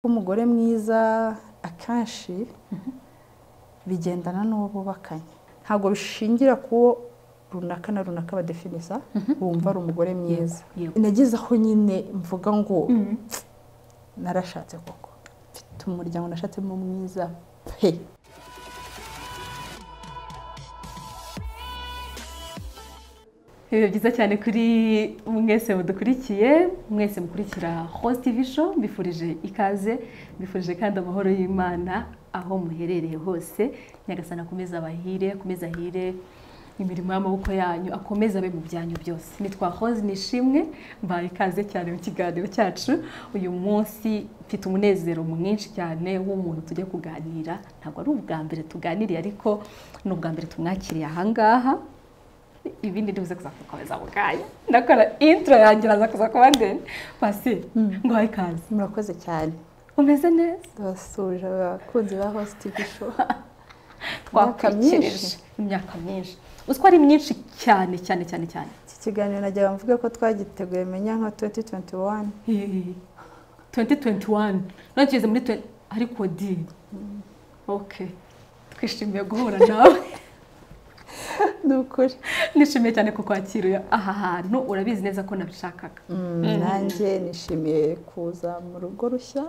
Umugore mwiza akenshi bigendana n'uwo bubakanye ntabwo bishingira kuwo runaka na runaka badefinisa wumva ari umugore mwiza nagize aho nyine mvuga ngo narashatse koko mfite umuryango nashatsemo mwiza pe biba byiza cyane kuri mwese mudukurikiye mwese mukurikira host tv show mbifurije ikaze mbifurije kandi amahoro y'imana aho muherereye hose nyagasana akomeze abahire akomeze ahire imirimo y'amaboko yanyu akomeze abe mu byanyu byose nitwa hoze nishimwe mbaye ikaze cyane mu kiganiro cyacu uyu munsi mfite umunezero mwinshi cyane w'umuntu tujya kuganira ntabwo ari ubwa mbere tuganiriye ariko ni ubwa mbere tumwakiriye ahangaha ibindi ntibuze kuza kukomeza ako kanya ndakora intro yanjye iraza kuza kuba ndende pasi ngo wahe ikaze murakoze cyane umeze neza turasuje abakunzi ba host tv show Imyaka twakurikirije myinshi. imyaka myinshi uzi ko ari myinshi cyane cyane cyane cyane iki kiganiro najyaga mvuga ko twagiteguye menya nka 2021 tuwenti tuwenti wani nageze muri tuwenti ariko di oke twishimiye guhura nawe ni ukuri nishimiye cyane kukwakira aha hantu urabizi neza ko nabishakaga nanjye nishimiye kuza mu rugo rushya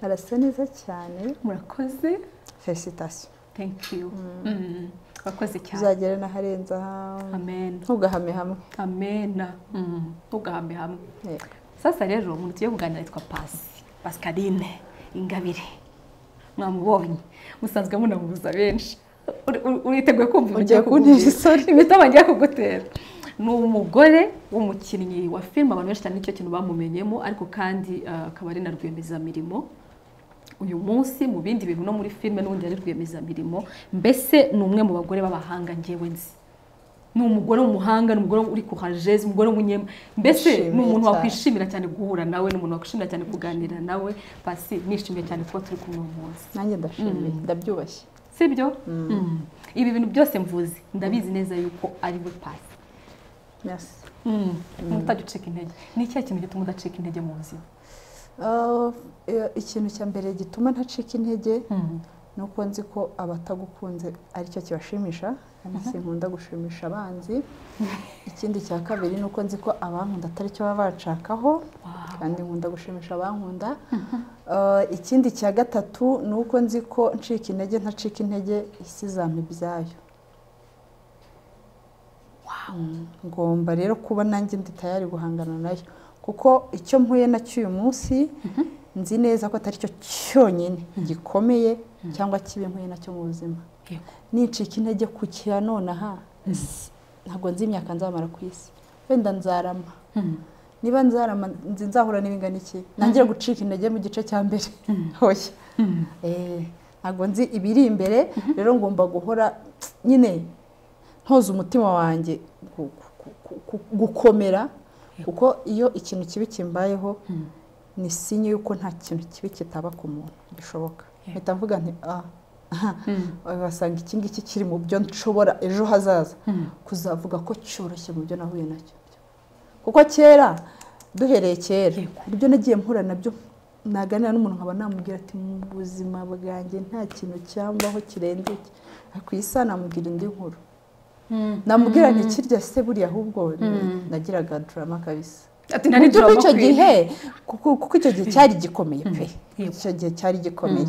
harasa neza cyane murakoze felicitasiyo thank you Mm. urakoze cyane uzagere n'aharenze aha amen ntugahame hamwe amena Mm. ntugahame hamwe Yego. sasa rero umuntu tugiye kuganira yitwa pasi pascaline ingabire mwamubonye musanzwe munamubuza benshi Uri- uri- uriteguye kumva ibyo Ugiye ngiye kuntera kukubwira? imitoma ngiye kugutera ni umugore w'umukinnyi wa filime abantu benshi cyane nicyo kintu bamumenyemo ariko kandi eh, akaba ari na rwiyemezamirimo uyu munsi mu bindi bintu no muri filime n'ubundi yari rwiyemezamirimo mbese ni umwe mu bagore b'abahanga ngewe nzi ni umugore w'umuhanga ni umugore uri kuhajeze umugore w'umunyema mbese ni Nishimiye umuntu cyane. wakwishimira cyane guhura nawe ni umuntu wakwishimira cyane kuganira nawe pasi nishimiye cyane kuba turi kumwe uyu munsi nanjye ndashimiye ndabyubashye sibyo Mm. ibi bintu byose mvuze ndabizi neza yuko ari we pasi Merci. utajya ucika intege ni ikihe kintu gituma udacika intege mu buzima Ah, eh, ikintu cya mbere gituma ntacika intege ni uko nzi ko abatagukunze aricyo kibashimisha kandi sinkunda gushimisha abanzi ikindi cya kabiri ni uko nzi ko abankunda ataricyo baba bashakaho Wow. kandi nkunda gushimisha abankunda Ah, ikindi cya gatatu ni uko nzi ko ncika intege ntacika intege isi izampa ibyayo Mm, ngomba rero kuba nanjye ndi tayari guhangana nayo kuko icyo mpuye nacyo uyu munsi nzi neza ko atari cyo cyonyine gikomeye cyangwa kibi mpuye nacyo mu buzima Yego. nicika intege ku kira nonaha ntabwo nzi imyaka nzamara ku isi wenda nzarama Mm. niba nzarama nzi nzahura n'ibingana iki nangira gucika intege mu gice cya mbere hoya Eh, ntabwo nzi ibiri imbere rero ngomba guhora nyine ntoza umutima wanjye gu- gu- gu- gu- gukomera kuko iyo ikintu kibi kimbayeho ni sinye y'uko nta kintu kibi kitaba ku muntu bishoboka Yego. mpita mvuga nti ah basanga iki ngiki kiri mu byo nshobora ejo hazaza kuzavuga ko cyoroshye mu byo nahuye nacyo kuko kera duhereye kera Yego. hari ibyo nagiye mpura nabyo naganira n'umuntu nkaba namubwira ati mu buzima bwanjye nta kintu cyambaho kirenze iki ku isa namubwira indi nkuru Mm. namubwira nti kirya se buriya ahubwo nagiraga drama kabisa ati nta nijoro icyo makwiye. gihe kuko kuko icyo gihe cyari gikomeye pe Yego. icyo gihe cyari gikomeye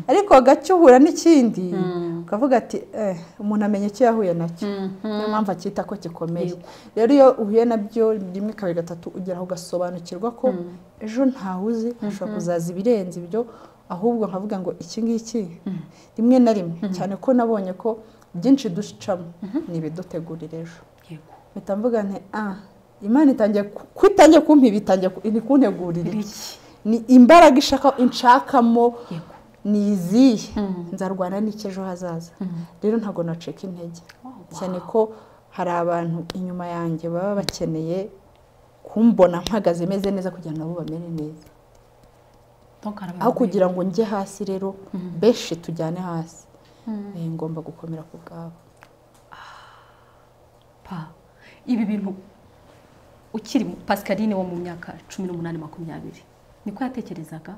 ariko gake uhura n'ikindi ukavuga ati "Eh, umuntu amenya icyo yahuye nacyo niyo mpamvu akita ko gikomeye rero iyo uhuye nabyo rimwe kabiri gatatu ugeraho ugasobanukirwa ko ejo ntawe uzi hashobora kuzaza ibirenze ibyo ahubwo nkavuga ngo iki ngiki rimwe na rimwe cyane ko nabonye ko byinshi ducamo ni ibidutegurira ejo Yego. mpita mvuga nti ah imana itangiye ku- ko itangiye kumpiba itangiye ku- ni kuntegurira Ni iki? iki? ni imbaraga ishaka inshakamo Yego. ni izihe nzarwana n'iki ejo hazaza rero ntabwo nacika intege Wow. cyane ko hari abantu inyuma yanjye baba bakeneye kumbona mpagaze meze neza kugira ngo nabo bamere neza Donc, hari aho abantu kugira ngo njye hasi rero benshi tujyane hasi Eh, ngomba gukomera ku bwabo pa ibi bintu ukiri mu- pascaline wo mu myaka cumi n'umunani makumyabiri niko yatekerezaga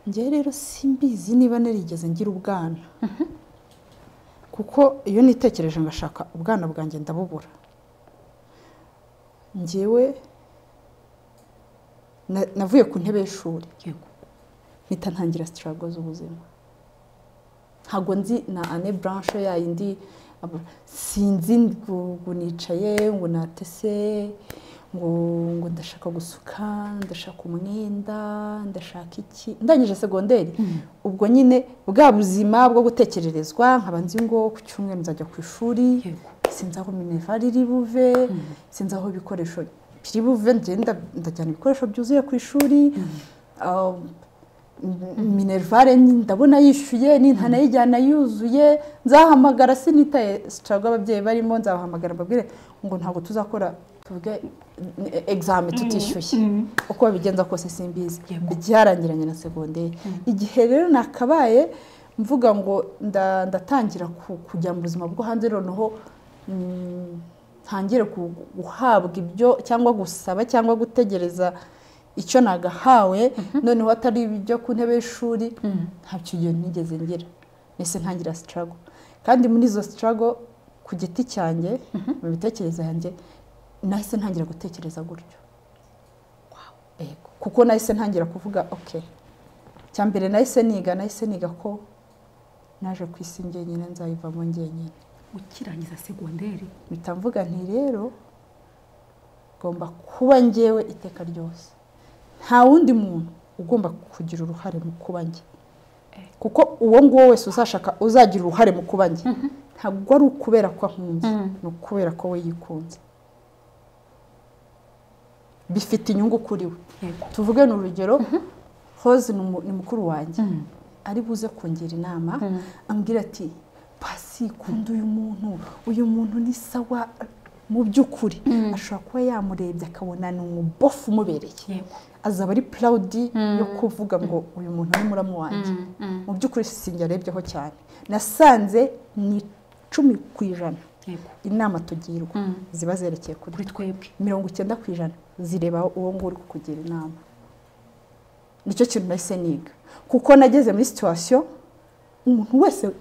njyewe rero simbizi niba narigeze ngira ubwana kuko iyo nitekereje ngashaka ubwana bwanjye ndabubura njyewe na- navuye ku ntebe y'ishuri yego mpita ntangira sitarago z'ubuzima ntabwo nzi na ane blanche yayindi abo- sinzi ngo ngo nicaye ngo natese ngo ngo ndashaka gusuka ndashaka umwenda ndashaka iki ndangije segonderi ubwo nyine bwa buzima bwo gutekererezwa nkaba nzi ngo ku cyumweru nzajya ku ishuri yego sinzi aho minervari iri buve sinzi aho ibikoresho biri buve ngenda ndajyana ibikoresho byuzuye ku ishuri Ah, m- minervare ndabona yishyuye nintanayijyana yuzuye nzahamagara sinitaye sitarago ababyeyi barimo nzabahamagara mbabwire ngo ntabwo tuzakora tuvuge eh, examen tutishyuye uko babigenza kose simbizi Yego. byarangiranye na segonderi igihe rero nakabaye mvuga ngo nda- ndatangira ku- kujya mu buzima bwo hanze noneho mm, ntangire ku- guhabwa ibyo cyangwa gusaba cyangwa gutegereza icyo nagahawe noneho atari ibyo ku ntebe y'ishuri ntabyo iyo nigeze ngira mbese ntangira sitarago kandi muri izo sitarago ku giti cyanjye mu mitekerereze yanjye nahise ntangira gutekereza gutyo Yego. kuko nahise ntangira kuvuga ok cya mbere nahise niga nahise niga ko naje ku isi njyenyine nzayivamo njyenyine ukirangiza segonderi mpita mvuga nti rero ngomba kuba njyewe iteka ryose nta wundi muntu ugomba kugira uruhare mu kuba njye kuko uwo nguwo wese uzashaka uzagira uruhare mu kuba njye ntabwo ari ukubera ko akunze Mhm. ni ukubera ko we yikunze bifite inyungu kuri we yego tuvuge ni urugero Rose ni umu- ni mukuru wanjye ari buze kungira inama ambwira ati pasi kunda uyu muntu uyu muntu ni sawa mu by'ukuri ashobora kuba yamurebye akabona ni umubofu umubereye yego azaba ari purawudi yo kuvuga ngo uyu muntu ni muramu wanjye mu by'ukuri sinjye arebyeho cyane nasanze ni icumi ku ijana yego inama tugirwa ziba zerekeye kuri kuri twebwe mirongo icyenda ku ijana zireba uwo nguwo uri kukugira inama nicyo kintu nahise niga kuko nageze muri situwasiyo umuntu wese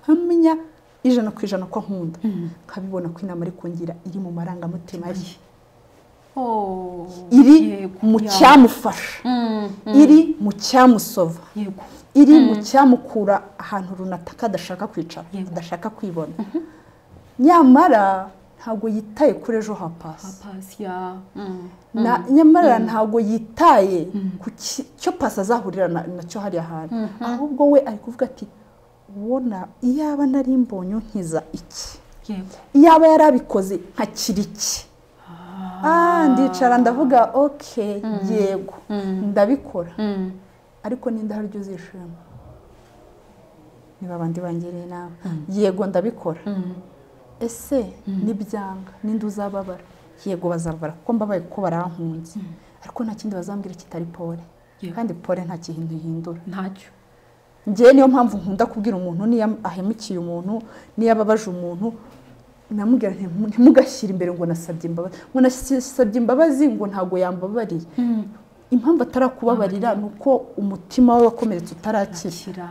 nkamenya ijana ku ijana ko nkunda nkabibona ko inama ari kungira iri mu marangamutima ye Oh, iri yego, mu ya. cyamufasha Mm, mm, iri mu cyamusova yego iri mu cyamukura ahantu runaka adashaka kwicara Yego. adashaka kwibona nyamara ntabwo yitaye kuri ejo hapasi Papasi, ya. Mm, Na- nyamara ntabwo yitaye ku ki- cyo pasi azahurira na- nacyo hariya hantu ahubwo we ari kuvuga ati ubona iyaba nari mbonye unkiza iki yego iyaba yarabikoze nkakira iki ah ndicara ndavuga ok yego ndabikora Mm, ariko n'inda haryo uzishima niba abandi bangiriye inama yego ndabikora ese nibyanga n'indi uzababara yego bazababara kuko mbabaye ko barankunze ariko nta kindi bazambwira kitari pole Yego. kandi pole nta kintu ihindura ntacyo ngewe niyo mpamvu nkunda kubwira umuntu niyo ahemukiye umuntu niyo ababaje umuntu namubwira nti ntimugashyire imbere ngo nasabye imbabazi ngo nasabye imbabazi ngo ntabwo yambabariye impamvu atarakubabarira ni uko umutima we wakomeretse utarakira kira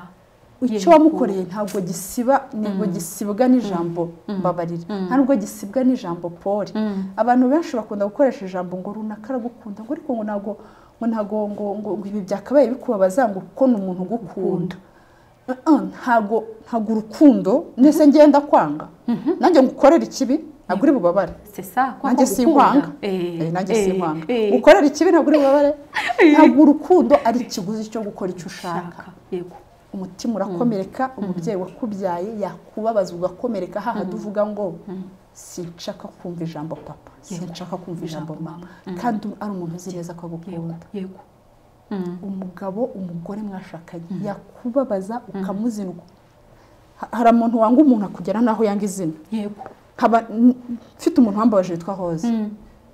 icyo wamukoreye ntabwo gisiba ntabwo gisibwa n'ijambo mbabarira nta nubwo gisibwa n'ijambo pole abantu benshi bakunda gukoresha ijambo ngo runaka aragukunda ngo ariko ngo ntabwo ngo ntabwo ngo ngo ngo ibi byakabaye bikubabaza ngo kuko ni umuntu ugukunda Eh, eh, ntabwo ntabwo urukundo nese ngenda kwanga nanjye ngukorera ikibi ntabwo uri bubabare sesa nanjye sinkwanga Eh, nanjye sinkwanga gukorera ikibi ntabwo uri bubabare ntabwo urukundo ari ikiguzi cyo gukora icyo ushaka ushaka yego umutima urakomereka umubyeyi wakubyaye yakubabaza ugakomereka hahandi uvuga ngo sinshaka kumva ijambo papa sinshaka kumva ijambo mama kandi ari umuntu uzi neza ko yego agukunda yego umugabo umugore mwashakanye yakubabaza ukamuzinwa Ha- hari umuntu wanga umuntu akugera n'aho yanga izina yego nkaba n- mfite umuntu wambabaje witwa hoze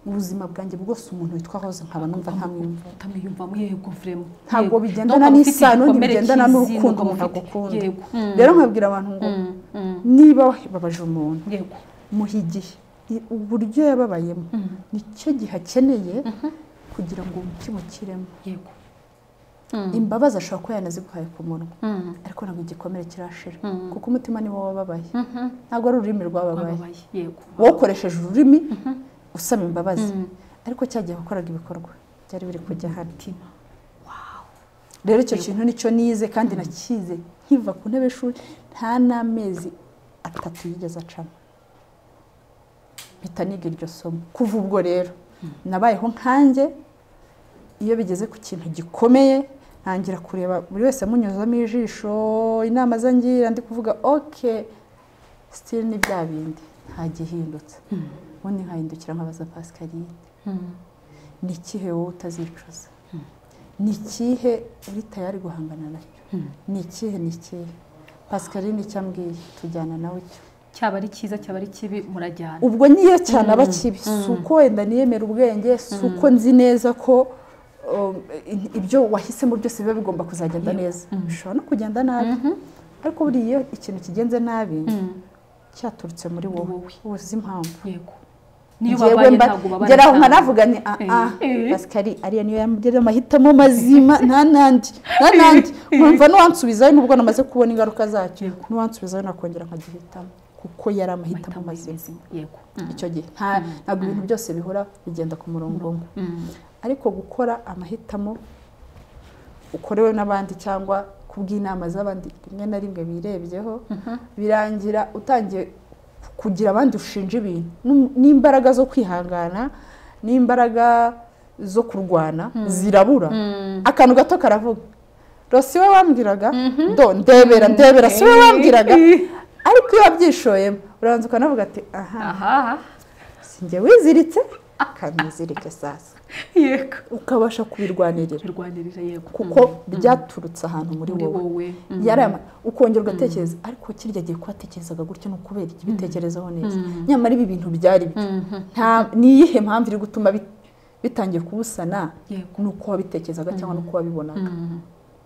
mu buzima bwanjye bwose umuntu witwa hoze nkaba numva ntamwumva utamwiyumvamo yego vrema ntabwo Yego. bigendana Ntabwo ufite n'isano igikomere ntibigendana cy'izina n'urukundo ukaba umuntu ufite. agukunda yego rero nkabwira abantu ngo Mm, mm, niba wababaje umuntu yego muha igihe I- uburyo yababayemo nicyo gihe akeneye kugira ngo umutima ukiremo yego imbabazi ashobora kuba yanaziguhaye ku munwa ariko ntabwo igikomere kirashira kuko umutima niwo wababaye ntabwo ari ururimi rwababaye yego wowe ukoresheje ururimi usaba imbabazi ariko cyagiye wakoraga ibikorwa byari biri kujya hano rero icyo kintu nicyo nize kandi nakize nkiva ku ntebe y'ishuri nta n'amezi atatu yigeze acamo mpita niga iryo somo kuva ubwo rero nabayeho nkanjye iyo bigeze ku kintu gikomeye ntangira kureba buri wese amunyuzamo ijisho inama zangira ndi kuvuga oke sitiri ni bya bindi ntagihindutse ubundi nkahindukira nkabaza pasikaline ni ikihe wowe utazicuza ni ikihe uri tayari guhangana nacyo ni ikihe ni ikihe pasikaline icyo ambwiye tujyana nawe cyo cyaba ari cyiza cyaba ari kibi murajyana ubwo niyo cyane aba kibi si uko wenda niyemera ubwenge si uko nzi neza ko ibyo wahisemo byose biba bigomba kuzagenda neza bishobora no kugenda nabi ariko buriya iyo ikintu kigenze nabi cyaturutse muri wowe uzi impamvu yego niyo babaye ntabwo babana ngera aho nkanavuga ni aha basikari ariya niyo yamugira amahitamo mazima nta nandi nta nandi nkumva n'uwansubizayo nubwo namaze kubona ingaruka zacyo n'uwansubizayo nakongera nkagihitamo kuko yari amahitamo mazima yego icyo gihe nta- ntabwo ibintu byose bihora bigenda ku murongo umwe ariko gukora amahitamo ukorewe n'abandi cyangwa kubw'inama z'abandi rimwe na rimwe birebyeho birangira utangiye kugira abandi ushinja ibintu N'um- n'imbaraga zo kwihangana n'imbaraga zo kurwana zirabura akantu gato karavuga rero si we wambwiraga do ndebera ndebera si we wambwiraga ariko iyo wabyishoyemo urabanza ukanavuga ati aha aha sinjye wiziritse akamwizirike sasa yego ukabasha kubirwanirira birwanirira yego kuko byaturutse ahantu muri muri wowe wowe yari ama- ukongera ugatekereza ariko kirya gihe kwatekerezaga gutyo ni ukubera iki bitekerezaho neza nyamara ibi bintu byari byo Nta- ni iyihe mpamvu iri gutuma bi- bitangiye kubusana Yego. ni uko wabitekerezaga cyangwa ni uko wabibonaga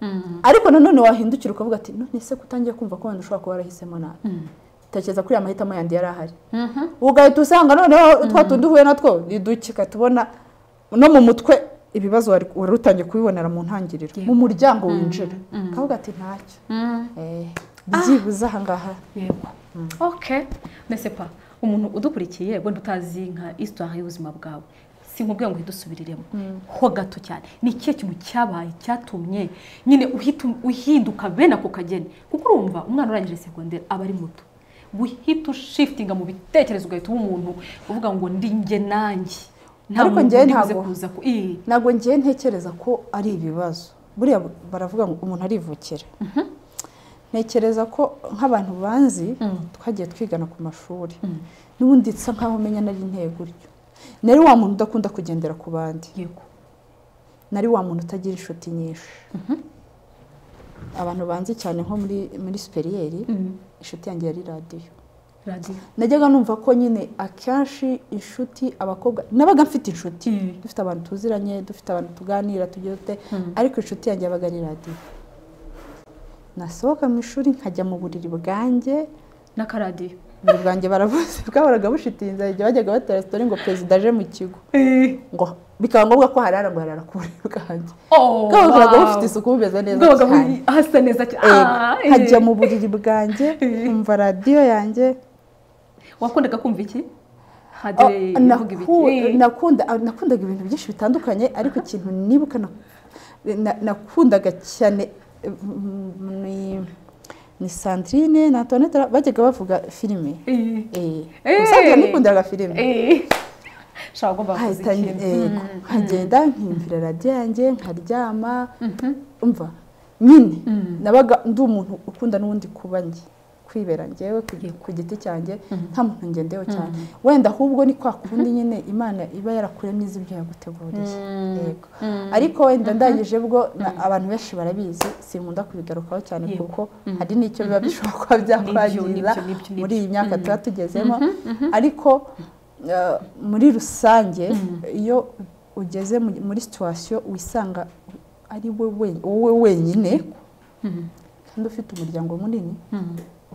Mm. ariko nanone wahindukira ukavuga ati none se ko utangiye kumva ko wenda ushobora kuba warahisemo nabi tekereza kuri aya mahitamo yandi yari ahari Mhm. ugahita usanga noneho twa tundi uhuye natwo ni dukika tubona no mu mutwe ibibazo wari wari utangiye kubibonera mu ntangiriro mu muryango winjira kavuga ati ntacyo Mm. Eh, byibuze ahangaha yego ok mbese pa umuntu udukurikiye wenda utazi nka isitari y'ubuzima bwawe si nkubwira ngo uhite usubiriremo ho gato cyane ni ikihe kintu cyabaye cyatumye nyine uhita uhinduka bene ako kageni kuko urumva umwana urangije segonderi aba ari muto guhita ushifitinga mu bitekerezo ugahita uba umuntu uvuga ngo ndi njye nanjye nta Ariko muntu njyewe nigeze ntabwo. kuza ku ii ntabwo ngiye ntekereza ko ari ibibazo buriya baravuga ngo umuntu arivukira ntekereza ko nk'abantu banzi twagiye twigana ku mashuri n'ubundi nsa nkaho umenya nari intego uryo nari wa muntu udakunda kugendera ku bandi yego nari wa muntu utagira inshuti nyinshi abantu banzi cyane nko muri muri superiyeri inshuti yanjye yari radiyo radiyo najyaga numva ko nyine akenshi inshuti abakobwa nabaga mfite inshuti Mm. dufite abantu tuziranye dufite abantu tuganira tugira dute ariko inshuti yanjye yabaga ari radiyo nasohoka mu ishuri nkajya mu buriri bwanjye n'akaradiyo uburiri bwanjye barabuze bwahoraga bushitinze igihe bajyaga batera sitori ngo perezida aje mu kigo ngo bikaba ngombwa ko harara ngo harara ku buriri bwanjye bwabaga bufite isuku bumeze neza cyane hasa neza cyane Eh, Ah, eh. nkajya mu buriri bwanjye nkumva radiyo yanjye wakundaga kumva iki Oh, hadire ivuga naku- ibiki nakunda- ah, nakundaga ibintu byinshi bitandukanye ariko ikintu nibuka na- na- nakundaga cyane eh, mm, ni- ni sandrine na antoinette bajyaga bavuga filime Eh, Eh. usanzwe nikundaga filime eh. Shaka ugomba kuza nkahita ikintu. eh, nkagenda nkiyumvira radiyo yanjye nkaryama umva nyine nabaga ndi umuntu ukunda n'ubundi kuba njye kwibera njyewe ku- Yego. ku giti cyanjye nta muntu ngendeho cyane wenda ahubwo ni kwa kundi nyine imana iba yarakuremo izi ibyo yaguteguriye yego ariko wenda ndangije bwo na- abantu benshi barabizi sinkunda kubigarukaho cyane Yego. kuko hari n'icyo biba bishobora kuba byakwangiza nibyo, nibyo, nibyo. muri iyi myaka tuba tugezemo ariko eh, muri rusange iyo ugeze mu- muri situwasiyo wisanga ari we we- wowe wenyine kandi ufite umuryango munini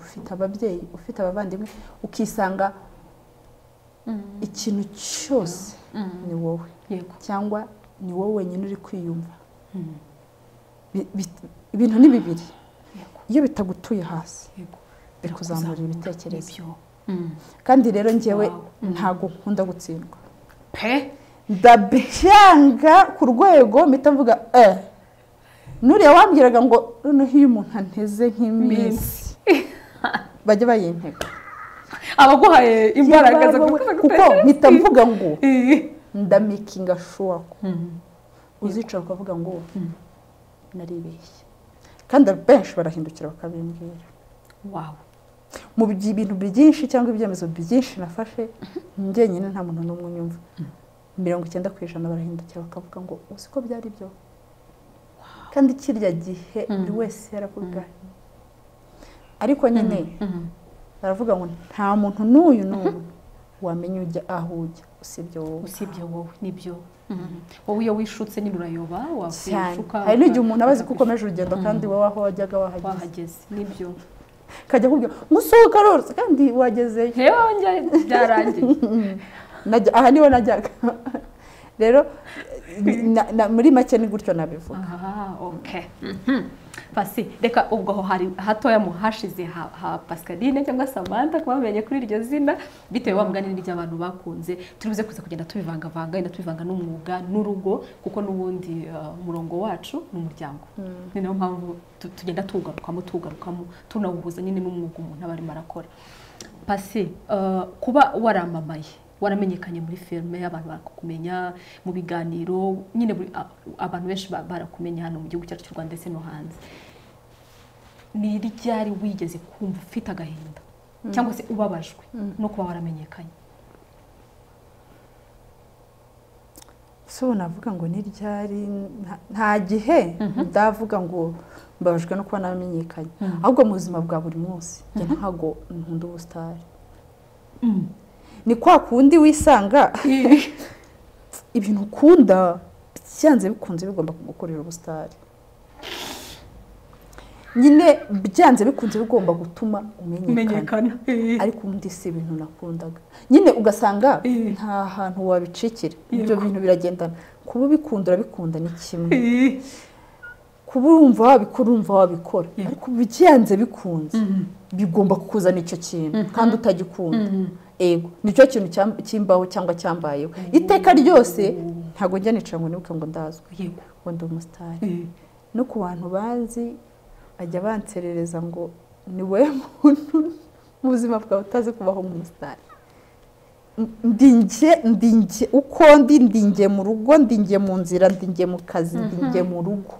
ufite ababyeyi ufite abavandimwe ukisanga ikintu cyose ni wowe Yego. cyangwa ni wowe wenyine uri kwiyumva bi- bi- ibintu ni bibiri iyo bitagutuye hasi bikuzamura ibitekerezo nibyo kandi rero njyewe Wow. ntabwo nkunda gutsindwa pe ndabyanga ku rwego mpita mvuga eh nuriya wambwiraga ngo noneho iyo umuntu anteze nk'iminsi bajya bayintega abaguhaye imbaraga zo kuko mpita mvuga ngo Iyi. ndamikinga shuwa ko Mm. uzicara ukavuga ngo Mm. naribeshye kandi benshi barahindukira bakabimbwira wow mu by- ibintu byinshi cyangwa ibyemezo byinshi nafashe njyenyine nta muntu n'umwe unyumva mirongo icyenda ku ijana barahindukira bakavuga ngo uzi ko byari byo kandi kirya gihe buri wese yaravuga ariko nyine Mm. baravuga ngo nta muntu n'uyu n'uyu wamenya ujya aho ujya usibye wowe usibye wowe nibyo Mm. wowe iyo wishutse nyine urayoba cyane wakwishuka hari n'igihe umuntu aba azi ko ukakwishuka. ukomeje urugendo kandi wowe aho wajyaga wahageze wahageze nibyo kajya akubwira ngo usohoka rwose kandi wagezeyo ngewe byarangiye Najya- aha niho najyaga rero na- na- muri make ni gutyo nabivuga aha oke pasi reka ubwo aho hari hatoya mu hashize ha ha pascaline cyangwa samantha kuba bamenye kuri iryo zina bitewe wa mugani ry'abantu bakunze turibuze kuza kugenda tubivangavanga wenda tubivanga n'umwuga n'urugo kuko n'ubundi uh, umurongo wacu ni umuryango ni nayo mpamvu tu- tugenda tuwugarukamo tuwugarukamo tunawuhuza nyine n'umwuga umuntu aba arimo arakora pasi uh, kuba waramamaye waramenyekanye muri filime abantu barakumenya mu biganiro nyine buri- a- abantu benshi ba- barakumenya hano mu gihugu cyacu cy'u rwanda ndetse no hanze ni ryari wigeze kumva ufite agahinda cyangwa se ubabajwe no kuba waramenyekanye so navuga ngo ni ryari nta- nta gihe ndavuga ngo mbabajwe no kuba namenyekanye ahubwo mu buzima bwa buri munsi njye ntabwo nkunda ubusitari ni kwa kundi wisanga ibintu ukunda byanze bikunze bigomba kugukorera ubusitari nyine byanze bikunze bigomba gutuma umenyekana menyekana ariko ubundi si ibintu nakundaga nyine ugasanga Eh. nta hantu wabicikira Yego. ibyo bintu biragendana kuba ubikunda urabikunda ni kimwe kuba urumva wabikora urumva wabikora Yego. ariko byanze bikunze bigomba kukuzana icyo kintu kandi utagikunda ego nicyo kintu cyam- cyimbaho cyangwa cyambayeho iteka ryose ntabwo njya nicara ngo nibuke ngo ndazwe yego ngo ndi umusitari no ku bantu banzi ajya banserereza ngo ni wowe muntu mu buzima bwawe utazi kubaho nk'umusitari ndinge ndinge uko ndi ndinge mu rugo ndinge mu nzira ndinge mu kazi ndinge mu rugo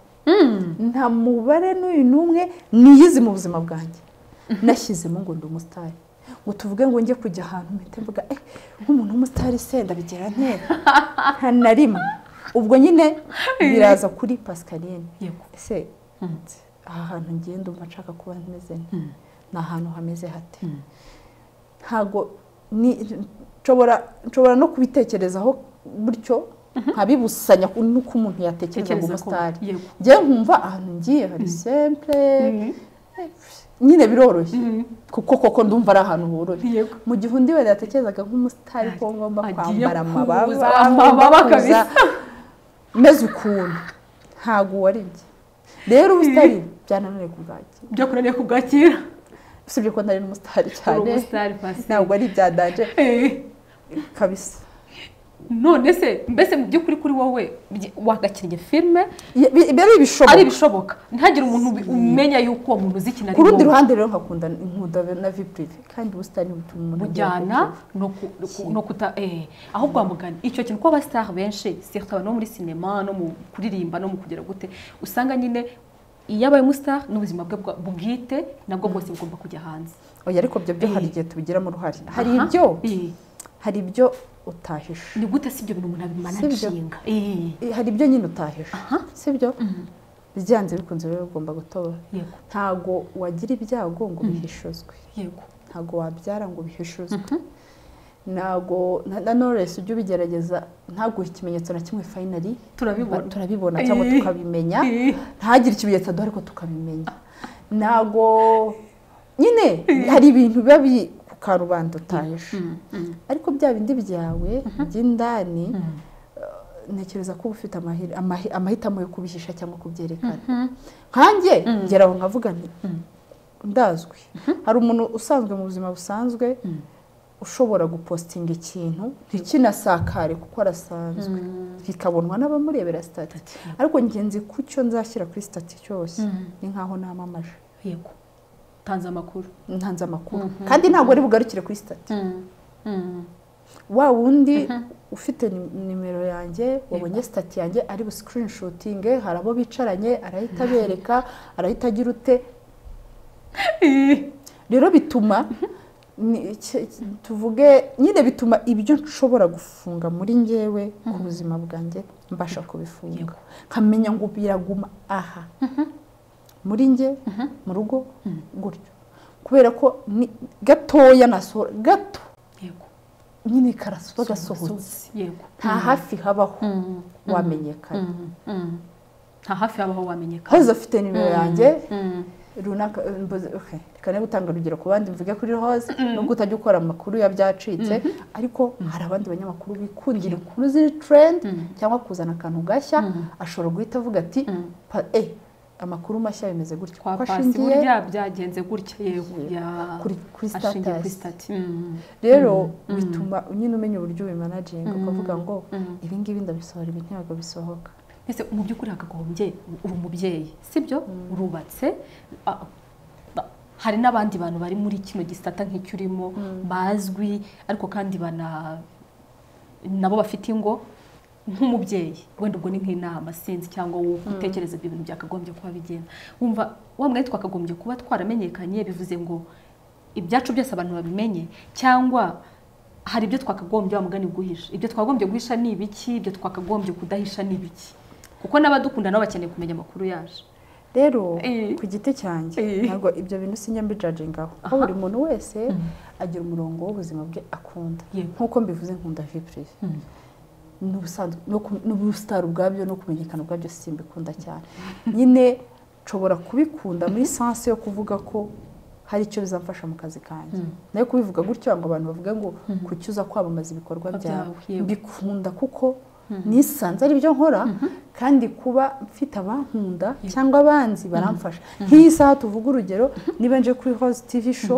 nta mubare n'uyu n'umwe niyizi mu buzima bwanjye nashyizemo ngo ndi umusitari ngo tuvuge ngo njye kujya ahantu mpite mvuga eh nk'umuntu w'umusitari se ndabigira ntera nta na rimwe ubwo nyine biraza kuri pascaline yego ese aha hantu ngiye ndumva nshaka kuba meze nte? ni ahantu hameze hate ntabwo ni- nshobora nshobora no kubitekerezaho gutyo nkabibusanya ku- n'uko umuntu yatekereza ngo tekereza ko umusitari yego njyewe nkumva ahantu ngiye hari sempure nyine biroroshye kuko koko ndumva ari ahantu horoshye yego mu gihe undi wenda yatekerezaga nk'umusitari ko ngomba Agiye kwambara amababa kuza, amababa ngomba kuza kabisa. meze ukuntu ntabwo wari byo rero ubusitari byanananiye kubwakira byo kunaniye kubwakira usibye ko ntari n'umusitari cyane umusitari pasi ntabwo ari ibyadanje Eh. kabisa none se mbese mu by'ukuri kuri wowe byi- wagakinnye filime Ye- bi- biba ari ibishoboka ari ibishoboka ntihagire umuntu ubi- umenya yuko uwo muntu uzi ikintu ari ku rundi wowe. ruhande rero nkakunda inkunda na vipurive kandi ubusitani butuma umuntu agira bujyana no ku- no ku- no kuta eh aho kwamugana icyo kintu ko abasitari benshi surtout abantu bo muri sinema no mu kuririmba no mu kugera gute usanga nyine iyo abaye umusitari n'ubuzima bwe bwa- bwite nabwo bwose bugomba kujya hanze oya ariko byo byo hari Eh. igihe tubigiramo uruhare hari Aha. ibyo Eh, hari ibyo utahisha ni gute si ibyo bintu umuntu Si abimanaginga Eh, Eh, hari ibyo nyine utahisha sibyo byanze bikunze rero ugomba gutora yego ntago wagira ibyago ngo bihishuzwe yego ntago wabyara ngo bihishuzwe ntago na- na noresi ujye ubigerageza ntaguhe ikimenyetso na kimwe fayinari turabibona turabibona cyangwa Eh. tukabimenya Eh, ntagire ikimenyetso aduha ariko tukabimenya ntago nyine hari ibintu biba biri ku karubanda utahisha mm, mm, ariko bya bindi byawe by'indani eh, ntekereza ko uba ufite amahitamo yo kubihisha cyangwa kubyerekana nkanjye ngera aho nkavuga nti ndazwi hari umuntu usanzwe mu buzima busanzwe ushobora gupositinga ikintu ntikinasakare kuko arasanzwe kikabonwa n'abamurebera sitati ariko ngenzi ku cyo nzashyira kuri sitati cyose ni nkaho namamaje yego tanze amakuru ntanze amakuru kandi ntabwo ari bugarukire kuri sitati wa wundi ufite nimero yanjye wabonye sitati yanjye ari busikirinishutinge hari abo bicaranye arahita abereka arahita agira ute rero bituma tuvuge nyine bituma ibyo nshobora gufunga muri ngewe ku buzima bwanjye mbasha kubifunga nkamenya ngo biraguma aha muri nge mu rugo gutyo kubera ko ni gatoya nasohora gato nyine karasohotse nta hafi habaho wamenyekana nta hafi habaho wamenyekana hoze afite nimero yanjye runaka reka niba utanga urugero ku bandi mvuge kuri hoze nubwo utajya ukora amakuru ya byacitse ariko hari abandi banyamakuru bikundira inkuru ziri terendi cyangwa kuzana akantu gashya ashobora guhita avuga ati e amakuru mashya bimeze gutya kwa pasi burya byagenze gutya yego kuri sitatasi rero bituma nyine umenya uburyo ubimanaginga ukavuga ngo ibi ngibi ndabisohora ibi ntabwo bisohoka mbese mu by'ukuri hakagombye uri umubyeyi sibyo urubatse hari n'abandi bantu bari muri kino gisata nk'icyo urimo bazwi ariko kandi bana nabo bafite ingo nk'umubyeyi wenda ubwo ni nk'inama sinzi cyangwa wowe utekereza ibyo bintu byakagombye kuba bigenda wumva wa mwari twakagombye kuba twaramenyekanye bivuze ngo ibyacu byose abantu babimenye cyangwa hari ibyo twakagombye mugani guhisha ibyo twakagombye guhisha ni ibiki ibyo twakagombye kudahisha ni ibiki kuko n'abadukunda nabo bakeneye kumenya amakuru yacu rero ku giti cyanjye ntabwo ibyo bintu sinjya mbijajingaho aho buri muntu wese agira umurongo w'ubuzima bwe akunda nk'uko mbivuze nkunda vipurive n'ubusitari ubwabyo no kumenyekana ubwabyo simbikunda cyane nyine nshobora kubikunda muri sansi yo kuvuga ko hari icyo bizamfasha mu kazi kanjye nayo kubivuga gutyo ngo abantu bavuge ngo kucyuza kwamamaza ibikorwa byawe mbikunda kuko nisanze ari byo nkora kandi kuba mfite abankunda cyangwa abanzi baramfasha nk'iyi saha tuvuga urugero niba nje kuri hozi tivi sho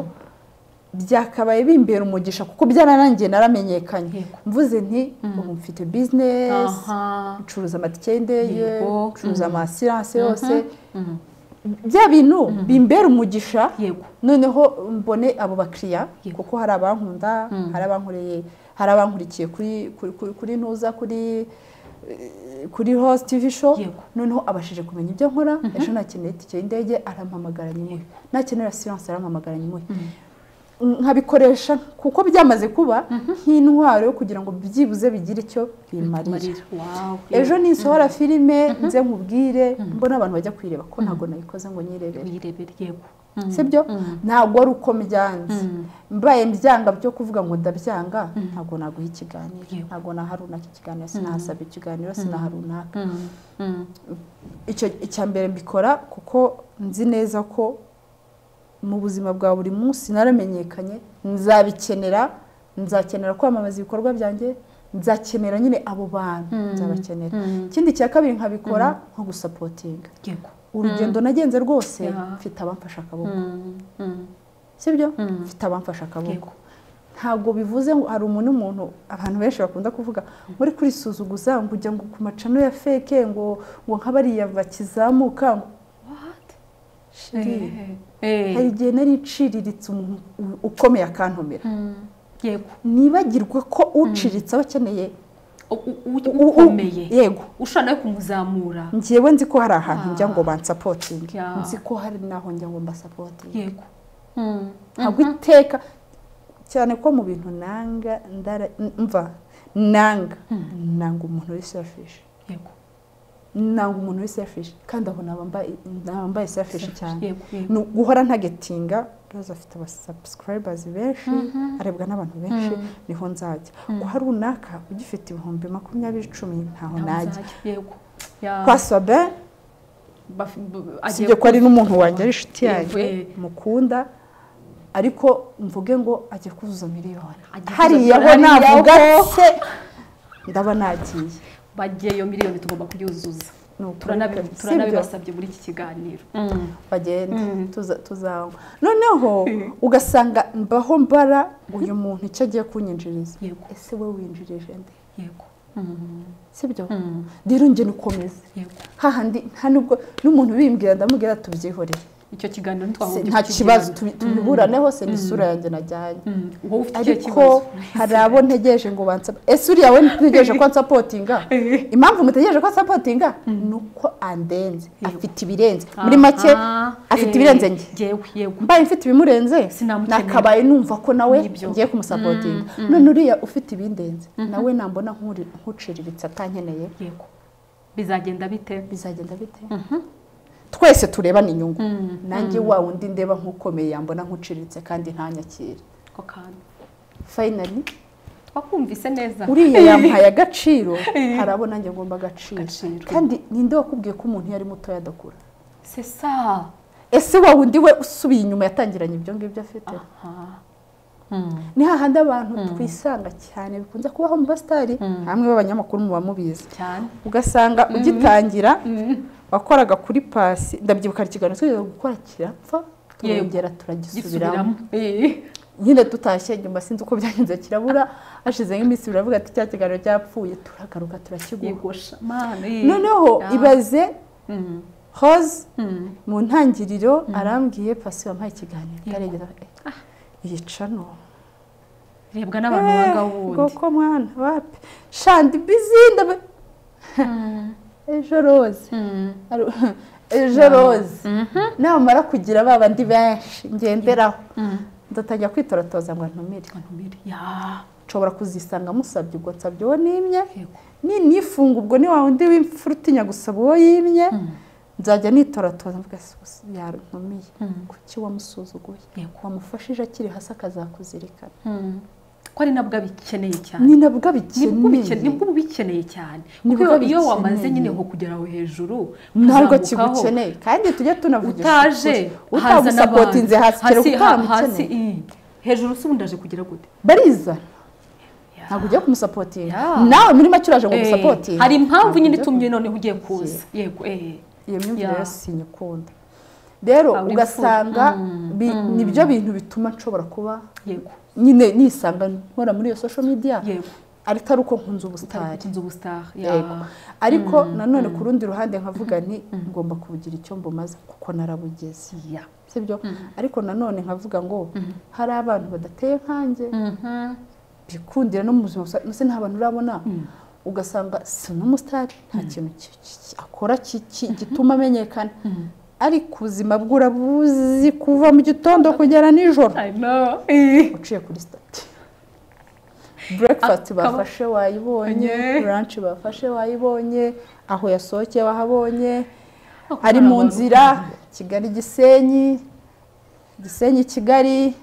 byakabaye bimbera umugisha kuko byararangiye naramenyekanye mvuze nti ubu mfite bizinesi ncuruza amatike y'indege ncuruza amasiranse yose bya bintu bimbera umugisha noneho mbone abo bakiriya kuko hari abankunda hari abankurikiye kuri ntuza kuri kuri hosi tivi sho noneho abashije kumenya ibyo nkora ejo nakeneye itike y'indege arampamagara nyine nakenera siyanse arampamagara nyine nkabikoresha kuko byamaze kuba nk'intwaro yo kugira ngo byibuze bigire icyo bimarira ejo nisohora filime nze nkubwire mbona abantu bajya kuyireba ko ntabwo nayikoze ngo nyirebere sibyo ntabwo ari uko mbyanze mbaye mbyanga byo kuvuga ngo ndabyanga ntabwo naguha ikiganiro ntabwo naharunaka ikiganiro sinahasaba ikiganiro sinaharunaka icya mbere mbikora kuko nzi neza ko mu buzima bwa buri munsi naramenyekanye nzabikenera nzakenera kwamamaza ibikorwa byanjye nzakenera nyine abo bantu nzabakenera ikindi cya kabiri nkabikora nko gusapotinga urugendo nagenze rwose mfite abamfasha akaboko sibyo mfite abamfasha akaboko ntabwo bivuze ngo hari umuntu umuntu abantu benshi bakunda kuvuga muri kurisuzuguza ngo ujya ngo ku macano ya feke ngo ngo nk'abariya bakizamuka ngo hari igihe nari iciriritse umuntu ukomeye akantumira nibagirwa ko uciritse aba akeneye ukomeye yego ushobora nawe kumuzamura ngewe nzi ko hari ahantu njya ngo bansapotinge nzi ko hari n'aho njya ngo mbasapotinge yego ntabwo iteka cyane ko mu bintu nanga mva nanga nanga umuntu uri selfish yego ntabwo umuntu uri sefishi kandi aho ntabambaye sefishi cyane ni guhora ntagetinga roza afite abasabusikayibazi benshi arebwa n'abantu benshi niho nzajya guha runaka ugifite ibihumbi makumyabiri icumi ntaho najya kwasabe sibyo ko ari n'umuntu wanjye ari inshuti yanjye mukunda ariko mvuge ngo agiye kuzuza miliyoni hariya ho navuga se ndaba nagiye bagiyeyo miliyoni tugomba kuyuzuza ni ukuri turanabi- pe, si byo? turanabibasabye muri iki kiganiro bagende Mm. tuza- tuzanywa noneho ugasanga mbaho mbara uyu muntu icyo agiye kunyinjiriza yego ese we winjirije nde yego sibyo Mm. rero njye ukomeze yego hahandi nta nubwo n'umuntu ubimbwira ndamubwira tubyihoreye icyo kiganiro Se, ntitwagombye nta kibazo kukigirana. tubi- tubiburaneho se ni isura yanjye najyanye Mm. wowe ufite icyo ariko kibazo hari abo ntegereje ngo bansapa ese uriya we ntegereje ko ansapotinga impamvu mutegereje ko ansapotinga ni uko andenze afite ibirenze muri make Aha, afite eh, ibirenze njye yewe yego mbaye mfite ibimurenze Sinamukeneye. nakabaye numva ko nawe Nibyo. ngiye kumusapotinga none uriya ufite ibindenze nawe nambona nk'uri- nk'uciriritse atankeneye yego bizagenda bite bizagenda bite twese turebana inyungu Mm. nanjye wa wundi ndeba nk'ukomeye yambona nk'uciriritse kandi ntanyakire ako kantu fayinali twakumvise neza uriya yamuhaye agaciro hari abo nanjye ngomba agaciro Agaciro. kandi ninde wakubwiye ko umuntu iyo ari mutoya adakura sesa ese wa wundi we usubiye inyuma yatangiranye ibyo ngibyo afite ni hahandi abantu twisanga cyane bikunze kubaho mu basitari hamwe b'abanyamakuru muba mubizi cyane ugasanga ugitangira wakoraga kuri pasi ndabyibuka ikiganiro twigeze gukora kirapfa turongera turagisubiramo gisubiramo Eh. nyine tutashye nyuma sinzi uko byagenze kirabura hashize nk'iminsi biravuga ati cya kiganiro cyapfuye turagaruka turakiguha yegosha mani noneho ibaze Mm. hose Mm. mu ntangiriro arambwiye pasi wampaye ikiganiro ndaregera yica no rebwa n'abantu banga wundi ngoko mwana wapi shandi bizi ndabe ejo roze Aru- ejo roze namara kugira ba bandi benshi ngenderaho ndatangira kwitoratoza ngo ntumire ntumire ya nshobora kuzisanga musabye ubwo nsabye uwo nimye yego ninifunga ubwo ni wa wundi w'imfura utinya gusaba uwo yimye nzajya nitoratoza mvuga "Sus- yarantumiye Mm. kuki wamusuzuguye Yego. wamufashije akiri hasi akazakuzirikana ko ari nabwo abikeneye cyane ni nabwo nibwo ubike- abikeneye nibwo ubikeneye cyane Nibwo kuko iyo- iyo abikeneye. wamaze nyine nko kugera aho hejuru ntabwo kuzamukaho, kigukeneye kandi tujye tunavugisha utaje ukuri. hazana abantu utagusapotinze hasi kereka hasi utamukeneye iyi. hejuru si ubundi aje kugera gute bariza Ya. ntabwo ugiye kumusapotinga Yeah. nawe muri make uraje ngo Eh, umusapotinge hari impamvu nyine Ntabwo ugiye itumye noneho ugiye kuza yego eh ku- iyo myumvire Yeah. rero sinyikunda rero Aba imfura. ugasanga Mm, bi- nibyo bintu bituma nshobora kuba yego nyine nisanga nkora muri iyo social media yego ariko ari uko nkunze ubusitari utarikutinza ubusitari Yego. ariko nanone ku rundi ruhande nkavuga nti ngomba kubugira icyo mbumaze kuko narabugeze ya sibyo ariko nanone nkavuga ngo hari abantu badateye nkanjye bikundira no mu buzima busa- mbese nta bantu urabona ugasanga si n'umusitari nta kintu ki- ki- ki- akora ki- ki- gituma amenyekana ariko ubuzima bwe urabuzi kuva mu gitondo kugera nijoro I know. Eh. uciye kuri sitati burekifati Akaba- bafashe wayibonye Onye. buranshi bafashe wayibonye aho yasohokeye wahabonye Ako ari kari mu abantu. nzira kigali gisenyi gisenyi kigali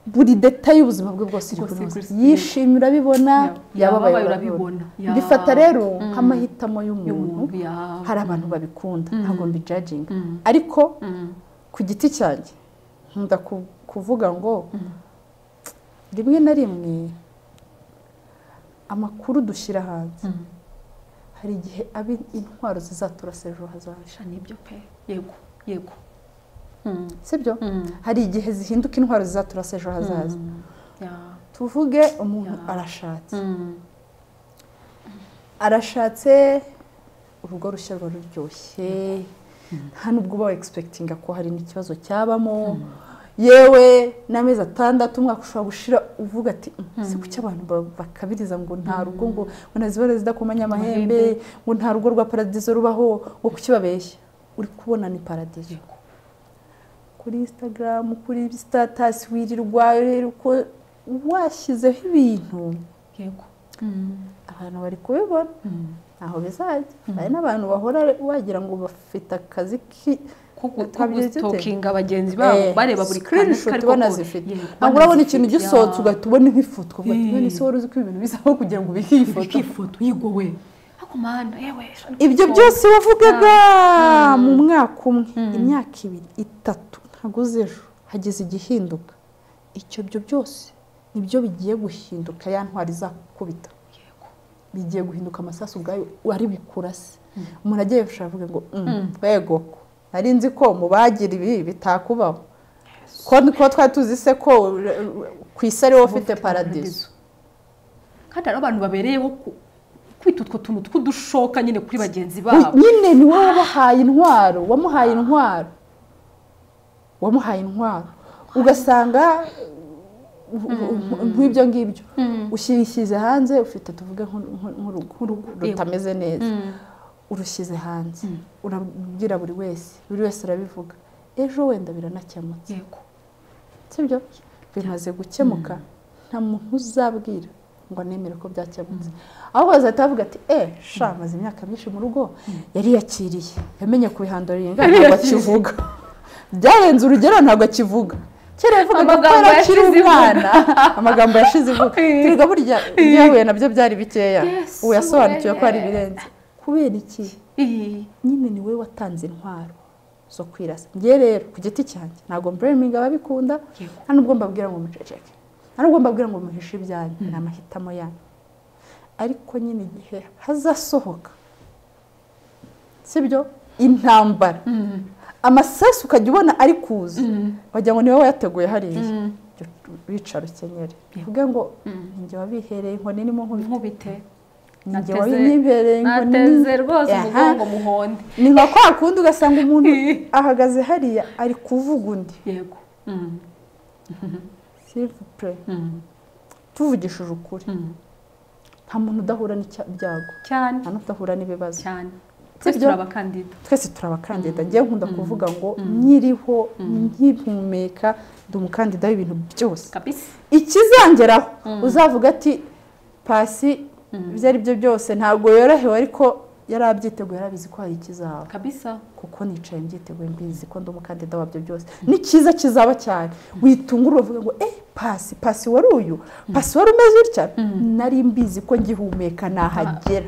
buri detaye y'ubuzima bwe bwose iri Bwose kunoza kuri- yishimye urabibona Ya- yababaye yababaye urabibona urabibona. Ya. mbifata rero nk'amahitamo y'umuntu y'umuntu ya hari abantu babikunda ntabwo mbijajinga Mm. ariko Mm. ku giti cyanjye nkunda ku- kuvuga ngo rimwe na rimwe amakuru dushyira hanze Mm. hari igihe aba intwaro zizaturasa ejo hazaza sha nibyo pe yego yego Mm. sibyo Mm. hari igihe zihinduka intwaro zizaturasa ejo hazaza ya tuvuge umuntu Ya. arashatse Mm. arashatse urugo rushya ruba ruryoshye nta nubwo uba egisepegitinga ko hari n'ikibazo cyabamo yewe n'amezi atandatu umwaka ushobora gushira uvuga ati si kuki abantu ba- bakabiriza ngo nta rugo ngo ngo ntazibare zidakomanya amahembe ngo nta rugo rwa paradizo rubaho ngo kuki babeshya uri kubona ni paradizo Yego. kuri instagram kuri sitatasi wirirwa rero uko washyizeho ibintu yego Mm. abantu bari kubibona Mm. ntaho bizajya hari n'abantu bahora wagira ngo bafite akazi ki ko gu- ko Tabiri zite? gutokinga bagenzi babo Eh, bareba buri kantu screenshot kari ubona koko. zifite Yego, ntabwo ubona urabona zifite, ikintu gisohotse ya. ugahita ubona nk'ifoto ukavuga ati Eh. none ese wari uzi ko ibintu bizaho kugira ngo ubihe iyi foto ifoto yigowe ariko mana yewe sha ni ibyo kuko- byose wavugaga mu mwaka umwe imyaka ibiri itatu ntabwo uzi ejo hageze igihinduka icyo byo byose nibyo bigiye guhinduka ya ntwari izakubita Yego. bigiye guhinduka amasasu ubwayo wari bukurase umuntu agiye gushaka avuga ngo twego nari nzi ko mubagira ibi bitakubaho ko twari tuzi se ko ku isi ariwo ufite paradizo kandi hari abantu babereyeho kwita utwo tuntu tw'udushoka nyine kuri bagenzi babo nyine ni wowe wabahaye intwaro wamuhaye intwaro wamuhaye intwaro ugasanga nk'ibyo ngibyo ushyirishyize hanze ufite tuvuge nk'urugo rutameze neza urushyize hanze urabwira buri wese buri wese arabivuga ejo wenda biranakemutse sibyo bimaze gukemuka nta muntu uzabwira ngo nemere ko byakemutse ahubwo bazahita bavuga ati e maze imyaka myinshi mu rugo yariyakiriye yamenye ku bihandura ingana ntabwo akivuga byarenze urugero ntabwo akivuga kera yavugaga ko yarakiri umwana amagambo yashize ivuga turiga burya ibyahuye nabyo byari bikeya ubu yasobanukiwe ko hari ibirenze kubera iki nyine ni wowe watanze intwaro zo kwirasa ngewe rero ku giti cyanjye ntabwo mbureminga ababikunda nta nubwo mbabwira ngo muceceke nta nubwo mbabwira ngo muhishe ibyanyu ni amahitamo yanyu ariko nyine igihe hazasohoka sibyo intambara amasasu ukajya ubona ari kuza wagira ngo ni wowe wayateguye hariya wicara ukenyere uvuge ngo njye wabihereye inkoni irimo nkubite nateze rwose umugongo muhonde ni nka kwa kundi ugasanga umuntu ahagaze hariya ari kuvuga undi yego sivupure tuvugishije ukuri nta muntu udahura n'ibyago cyane nta n'udahura n'ibibazo cyane twese turi abakandida twese turi abakandida njyewe nkunda kuvuga ngo nyiriho nkihumeka ndi umukandida w'ibintu byose ikizangeraho uzavuga ati pasi ibyo ari byo byose ntabwo yorohewe ariko yari abyiteguye yarabizi ko hari ikizaba kuko nicaye mbyiteguye mbizi ko ndi umukandida wabyo byose ni cyiza kizaba cyane witungura uvuga ngo eee pasi pasi wari uyu pasi wari umeze utya nari mbizi ko ngihumeka nahagera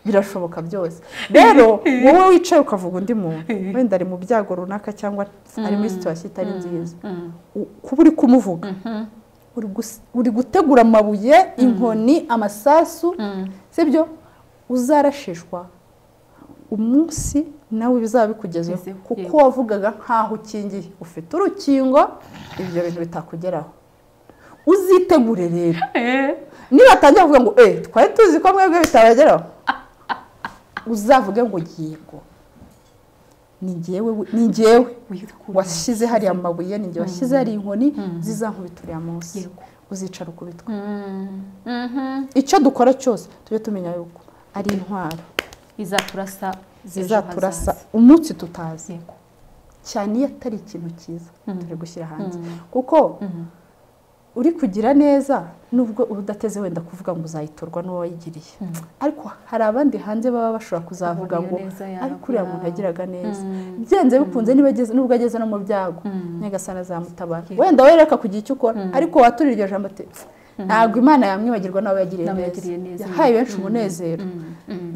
birashoboka byose rero wowe wicaye ukavuga undi muntu wenda ari mu byago runaka cyangwa ari muri situwasiyo itari nziza kuba uri kumuvuga uri gutegura amabuye inkoni amasasu sibyo uzarashishwa umunsi nawe bizaba bikugezeho kuko wavugaga nkaho ukingiye ufite urukingo ibyo bintu bitakugeraho uzitegure rero niba atangira kuvuga ngo eee twari tuzi ko mwebwe bitabageraho uzavuge ngo yego ni ngewe washyize hariya amabuye ni ngewe washyize hariya inkoni zizankubita uriya munsi uzicara ukubitwa icyo dukora cyose tujye tumenya yuko ari intwaro izaturasa zizaturasa umunsi tutazi cyane iyo atari ikintu cyiza turi gushyira hanze kuko uri kugira neza nubwo uba udateze wenda kuvuga ngo uzayitorwa n'uwo wayigiriye ariko hari abandi hanze baba bashobora kuzavuga ngo ariko uriya muntu yagiraga neza byenze bikunze nubwo ageze no mu byago nyagasana azamutabara wenda wereka kugira icyo ukora ariko waturira iryo jambo ati ntabwo imana yamwibagirwa nawe yagiriye neza yahaye benshi umunezero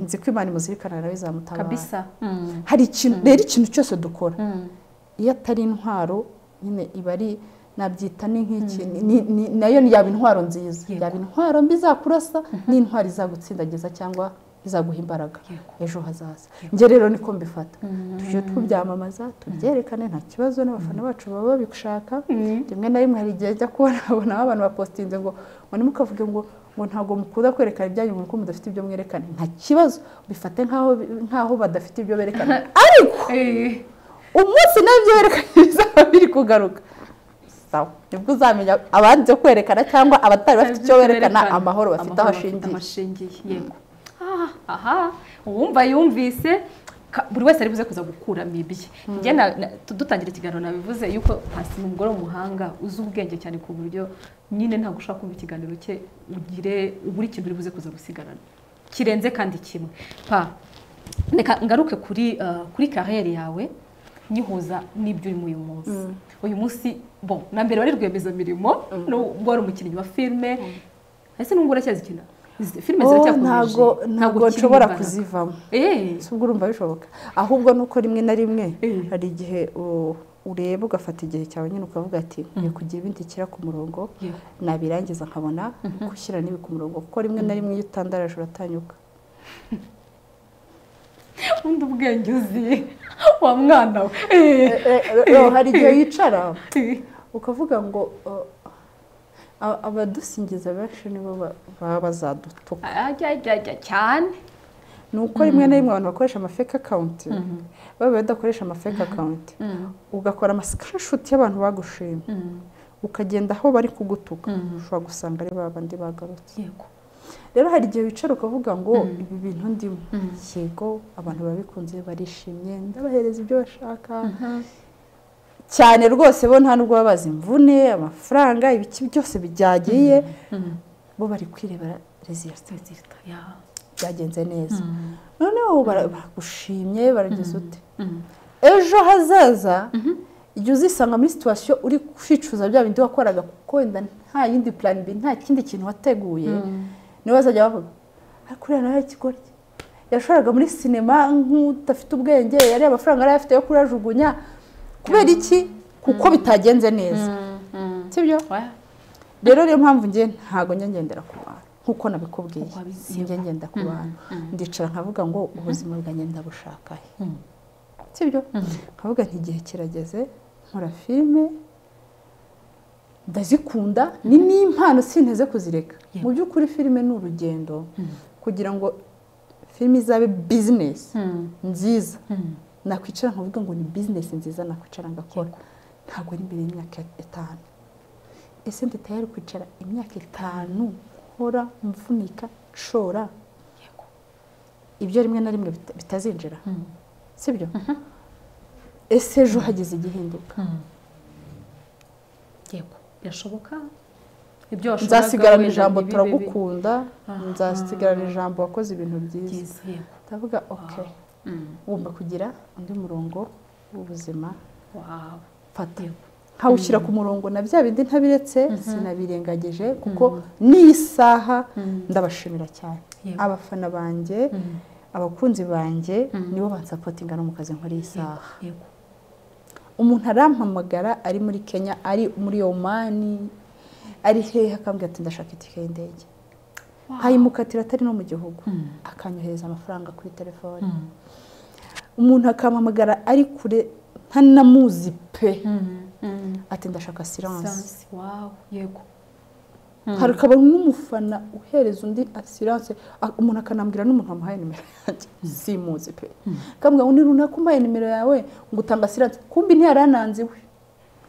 nzi ko imana imuzirikana nawe izamutabara hari ikintu rero ikintu cyose dukora iyo atari intwaro nyine iba ari nabyita ni nk'iki nayo yaba intwaro nziza yaba intwaro mbi izakurasa n'intwaro izagutsindagiza cyangwa izaguha imbaraga ejo hazaza njye rero niko mbifata tujye tubyamamaza tubyerekane nta kibazo n'abafana bacu baba babishaka rimwe na rimwe hari igihe ajya kubona babona abantu bapositinze ngo ngo ntimukavuge ngo ngo ntabwo mukunda kwerekana ibyanyu kuko mudafite ibyo mwerekana nta kibazo bifate nk'aho badafite ibyo berekana ariko umunsi nabyo berekana bizaba biri kugaruka sawa nibwo uzamenya abandi byo kwerekana cyangwa abatari bafite icyo berekana amahoro bafite aho ashingiye aha uwumva yumvise buri wese ari buze kuza gukuramo ibye dutangira ikiganiro nabivuze yuko hasi ni umugore w'umuhanga uzi ubwenge cyane ku buryo nyine ntabwo ushobora kumva ikiganiro cye ugire buri kintu uri buze kuza gusigarana kirenze kandi kimwe pa reka ngaruke kuri kuri kariyeri yawe nyihuza n'ibyo urimo uyu munsi uyu munsi bo na mbere wari rwiyemezamirimo nubwo wari umukinnyi wa filime ese n'ubwo uracyazikina filime ziracyakomeje ntabwo nshobora kuzivamo si ubwo urumva bishoboka ahubwo nuko rimwe na rimwe hari igihe ureba ugafata igihe cyawe nyine ukavuga ati nkwiye kugira ibindi nshyira ku murongo nabirangiza nkabona gushyira n'ibi ku murongo kuko rimwe na rimwe iyo utandaraje uratanyuka undi ubwenge uzi wa mwana we hari igihe yicara ukavuga ngo abadusingiza benshi nibo baba bazadutuka cyane ni uko rimwe na rimwe abantu bakoresha amafeke akawunti baba badakoresha amafeke akawunti ugakora amasikarishuti y'abantu bagushimye ukagenda aho bari kugutuka ushobora gusanga ari bandi bagarutse rero hari igihe wicara ukavuga ngo ibi bintu ndimo yego abantu babikunze barishimye ndabahereza ibyo bashaka cyane rwose bo nta nubwo baba bazi imvune amafaranga ibiki byose byagiye bo bari kwirebera rezilita byagenze neza noneho baragushimye barageza ute ejo hazaza igihe uzisanga muri situwasiyo uri kwicuza bya bindi wakoraga kuko wenda nta yindi purani nta kindi kintu wateguye niba bazajya bavuga ariko uriya nawe ikigoryi yashoraga muri sinema nk'udafite ubwenge yari amafaranga yari afite yo kuyajugunya kubera iki kuko bitagenze neza sibyo rero niyo mpamvu ngewe ntabwo ngendera ku bantu nk'uko nabikubwiye sinjye ngenda ku bantu ndicara nkavuga ngo ubuzima bwanjye ndabushaka he sibyo nkavuga nti igihe kirageze nkora filime ndazikunda ni n'impano sinteze kuzireka mu by'ukuri filime ni urugendo kugira ngo filime izabe bizinesi nziza nakwicara nkavuga ngo ni bizinesi nziza nakwicara ngakora ntabwo ari imbere y'imyaka itanu ese nditayari kwicara imyaka itanu nkora mvunika nshora ibyo rimwe na rimwe bitazinjira sibyo ese ejo hagize igihinduka yego birashoboka nzasigarana ijambo turagukunda nzasigarana ijambo wakoze ibintu byiza ndavuga oke wumva kugira undi murongo w'ubuzima fata nkawushyira ku murongo na bya bindi ntabiretse sinabirengagije kuko n'isaha ndabashimira cyane abafana banjye abakunzi banjye nibo bansapotinga no mu kazi nkora iyi saha umuntu arampamagara ari muri kenya ari muri omani ari hehe akambwira ati ndashaka itike y'indege nkayimukatira atari no mu gihugu akanyohereza amafaranga kuri telefone umuntu akampamagara ari kure ntanamuzi pe ati ndashaka siranse hari ukaba n'umufana uhereza undi asiranse umuntu akanambwira n'umuntu wamuhaye nimero yanjye simuzi pe akambwira undi runaka umpaye nimero yawe ngo utanga asiranse kumbi ntiyarananziwe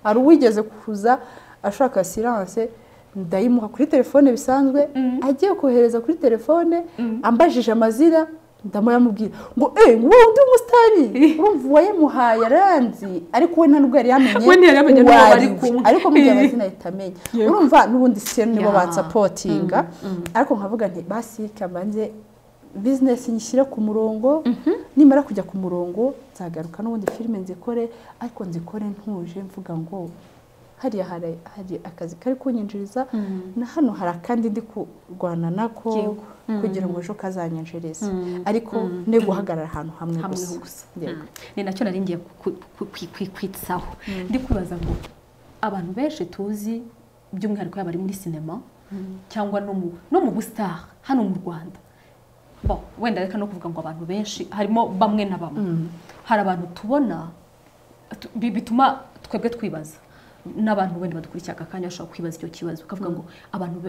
hari uwigeze kuza ashaka asiranse ndayimuha kuri telefone bisanzwe agiye kohereza kuri telefone ambajije amazina ndamuyamubwira ngo eee wowe undi w'umusitari urumva uwayimuhaye aranzi ariko we nta nubwo yari yamenye uwari ariko mu gihe amazina ahita amenya urumva n'ubundi siyeni nibo bansapotinga ariko nkavuga nti basi kabanze bizinesi nyishyire ku murongo nimara kujya ku murongo nzagaruka n'ubundi filime nzikore ariko nzikore ntuje mvuga ngo hariya hari akazi kari kunyinjiriza na hano hari akandi ndi kurwana nako kugira ngo ejo kazanyinjirize ariko ni guhagarara ahantu hamwe gusa ni nacyo nari ngiye kwitsaho ndi kwibaza ngo abantu benshi tuzi by'umwihariko yaba ari muri sinema cyangwa no mu busitari hano mu rwanda wenda reka no kuvuga ngo abantu benshi harimo bamwe na bamwe hari abantu tubona bituma twebwe twibaza n'abantu wenda badukurikira aka kanya bashobora kwibaza icyo kibazo ukavuga ngo abantu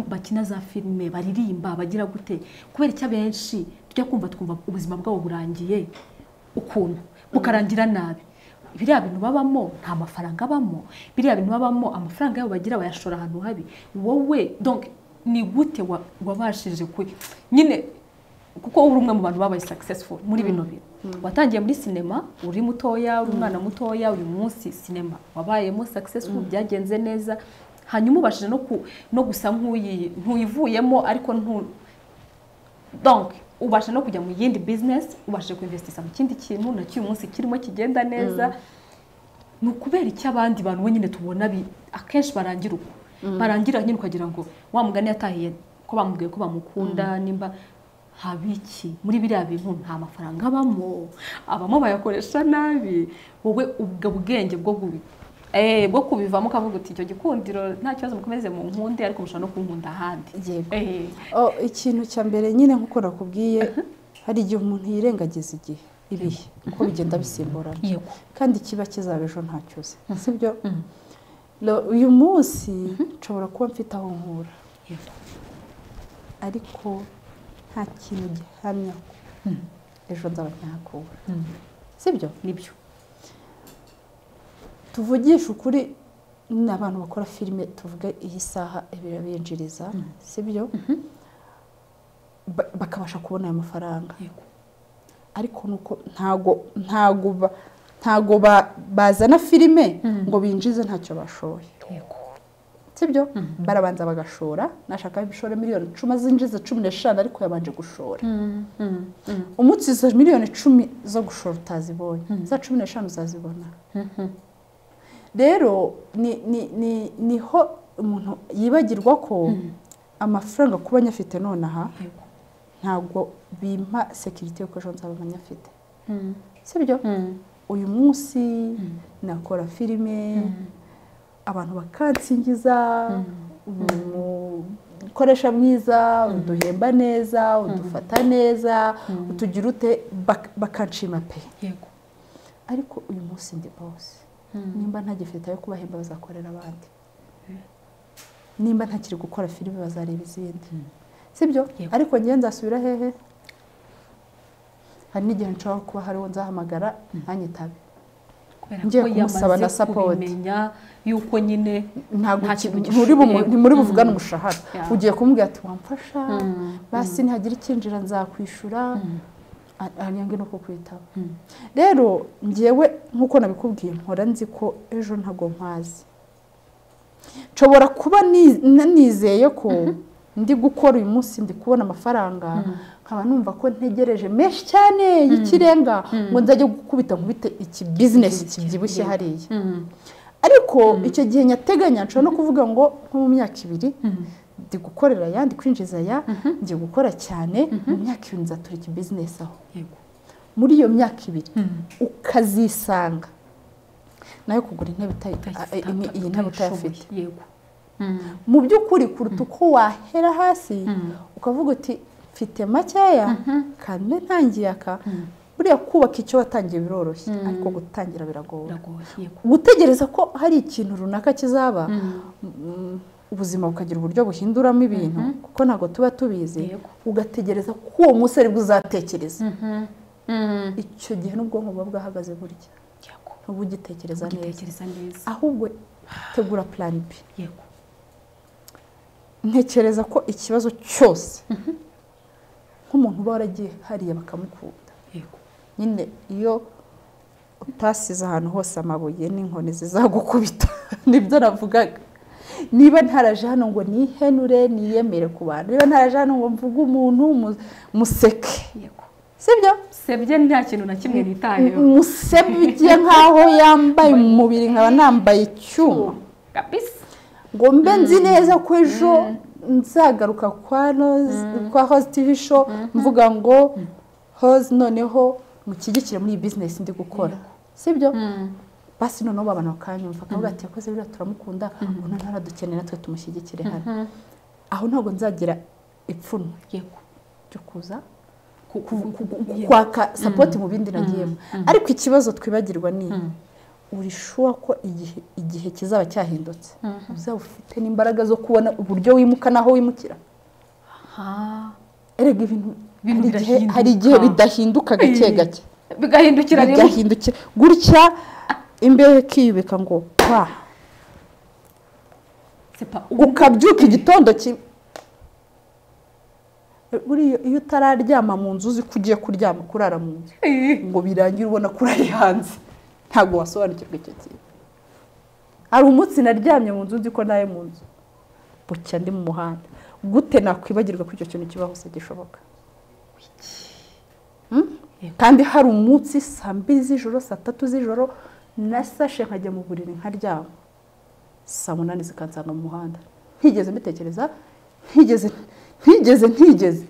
bakina za filime baririmba bagira gute kubera icyo abenshi tujya kumva twumva ubuzima bwabo burangiye ukuntu bukarangira nabi biriya bintu babamo nta mafaranga abamo biriya bintu babamo amafaranga yabo bagira bayashora ahantu habi wowe ni gute wabashije kwe nyine kuko uri umwe mu bantu babaye successful muri bino bintu watangiye muri sinema uri mutoya uri umwana mutoya uyu munsi sinema wabayemo successful byagenze neza hanyuma ubashije no gusa nk'uyivuyemo ariko donc ubasha no kujya mu yindi bizinesi ubashije kwinvestisha mu kindi kintu nacyo uyu munsi kirimo kigenda neza ni ukubera icyo abandi bantu nyine tubona akenshi barangira uko barangira nyine ukagira ngo wa mugani yatahiye ko bamubwiye ko bamukunda nimba haba iki muri biriya bintu nta mafaranga abamo abamo bayakoresha nabi wowe ubwo bwenge bwo kubi eh bwo kubivamo ukavuga uti icyo gikundiro nta kibazo mukomeze mu nkunde ariko mushobora no kunkunda ahandi yego Eh, Oh, ikintu cya mbere nyine nk'uko nakubwiye hari igihe umuntu yirengagiza igihe ibihe kuko bigenda bisimburana yego kandi ikiba kizaba ejo ntacyo uzi sibyo Lo- uyu munsi nshobora kuba mfite aho nkura yego ariko nta kintu gihamya ko ejo nzaba ntihakura Mm. sibyo nibyo tuvugisha ukuri ni abantu bakora filime tuvuge iyi saha birabinjiriza sibyo Ba- bakabasha kubona ayo mafaranga yego ariko nuko ntago ntago ba- ntago ba- bazana filime ngo binjize ntacyo bashoye yego sibyo barabanza bagashora nashaka bishore miliyoni icumi zinjize cumi n'eshanu ariko yabanje gushora umunsi izo miliyoni icumi zo gushora utazibonye za cumi n'eshanu uzazibona rero ni ni- ni- niho umuntu yibagirwa ko amafaranga kuba anyafite nonaha yego ntabwo bimpa sekirite y'uko ejo nzaba amanyafite sibyo uyu munsi nakora filime abantu bakansingiza umukoresha mwiza uduhemba neza udufata neza utugira ute bak- bakanshima pe yego ariko uyu munsi ndi bose nimba ntagifite ayo kubahemba bazakorera abandi nimba ntakiri gukora filime bazareba izindi sibyo Yego. ariko njye nzasubira hehe hari n'igihe nshobora kuba hariho nzahamagara ntanyitabe kubera Ngiye ko kumusaba na yamaze support. kubimenya y'uko nyine ntabwo Nta ki- kintu ntimuri bumu- gishoboye. ntimuri buvugane umushahara Ya. ugiye kumubwira ati wamfasha Mm. basi ntihagira ikinjira nzakwishyura anyange no kukwitaba Mm. rero ngewe nk'uko nabikubwiye mpora nzi ko ejo ntabwo mpazi nshobora kuba ni- na- nizeye ko ndi gukora uyu munsi ndi kubona amafaranga nkaba numva ko ntegereje menshi cyane y'ikirenga ngo nzajye gukubita nkubite iki bizinesi kibyibushye Yego. hariya Mm. ariko icyo gihe nyateganya nshobora no kuvuga ngo nko mu myaka ibiri ndi gukorera aya ndi kwinjiza aya ndi gukora cyane mu myaka ibiri nzatura iki bizinesi aho yego muri iyo myaka ibiri Mm. ukazisanga nayo kugura intebe utayi- Utayifite- a- i- iyi ntebe utayishoboye. utayafite yego Mm. mu by'ukuri kuruta uko wahera hasi ukavuga uti mfite makeya kandi ntangiye aka buriya kubaka icyo watangiye biroroshye ariko gutangira biragoye biragoye yego gutegereza ko hari ikintu runaka kizaba mm, ubuzima bukagira uburyo buhinduramo ibintu kuko ntabwo tuba tubizi Yego. ugategereza ko uwo munsi aribwo uzatekereza Mhm. Mm. icyo gihe n'ubwonko buba bwahagaze burya yego ntuba ugitekereza neza ugitekereza neza ahubwo tegura plan B yego ntekereza ko ikibazo cyose nk'umuntu uba waragiye hariya bakamukunda yego nyine iyo utasize ahantu hose amabuye n'inkoni zizagukubita nibyo navugaga niba ntaraje hano ngo nihenure niyemere ku bantu niba ntaraje hano ngo mvuge umuntu mu- museke yego sibyo sebye nta kintu na kimwe nitayeho musebye nk'aho yambaye umubiri nkaba nambaye icyuma kabisa ngo mbe nzi neza ko ejo nzagaruka kwa Rose- kwa hoze tivi show mvuga ngo hoze noneho mushyigikire muri iyi bizinesi ndi gukora sibyo basi noneho babana bakanyumva akavuga ati yakoze biriya turamukunda umuntu ntaradukeneye natwe tumushyigikire hano aho ntabwo nzagira ipfunwe yego ryo kuza Ku- ku- ku- ku- yego. kwaka sapoti mu bindi nagiyemo ariko ikibazo twibagirwa ni uri shuwa ko igihe igihe kizaba cyahindutse uzaba ufite n'imbaraga zo kubona uburyo wimuka n'aho wimukira Ah. erega ibintu hari Ibintu igihe- birahinduka. hari igihe bidahinduka gake Eh, gake bigahindukira rimwe bigahindukira gutya imbeho ikiyubika ngo pa C'est pas où. ukabyuka igitondo kimwe buriya iyo utararyama mu nzu uzi ko ugiye kuryama kurara mu nzu Eh, ngo birangire ubona ko urari hanze ntabwo wasobanukirwa icyo kintu hari umunsi naryamye mu nzu nzi ko nawe mu nzu bucya ndi mu muhanda gute nakwibagirwa ko icyo kintu kibaho se gishoboka Hmm? kandi hari umunsi saa mbiri z'ijoro saa tatu z'ijoro nasashe nkajya mu buriri nkaryama saa munani zikansanga mu muhanda ntigeze mbitekereza ntigeze ntigeze ntigeze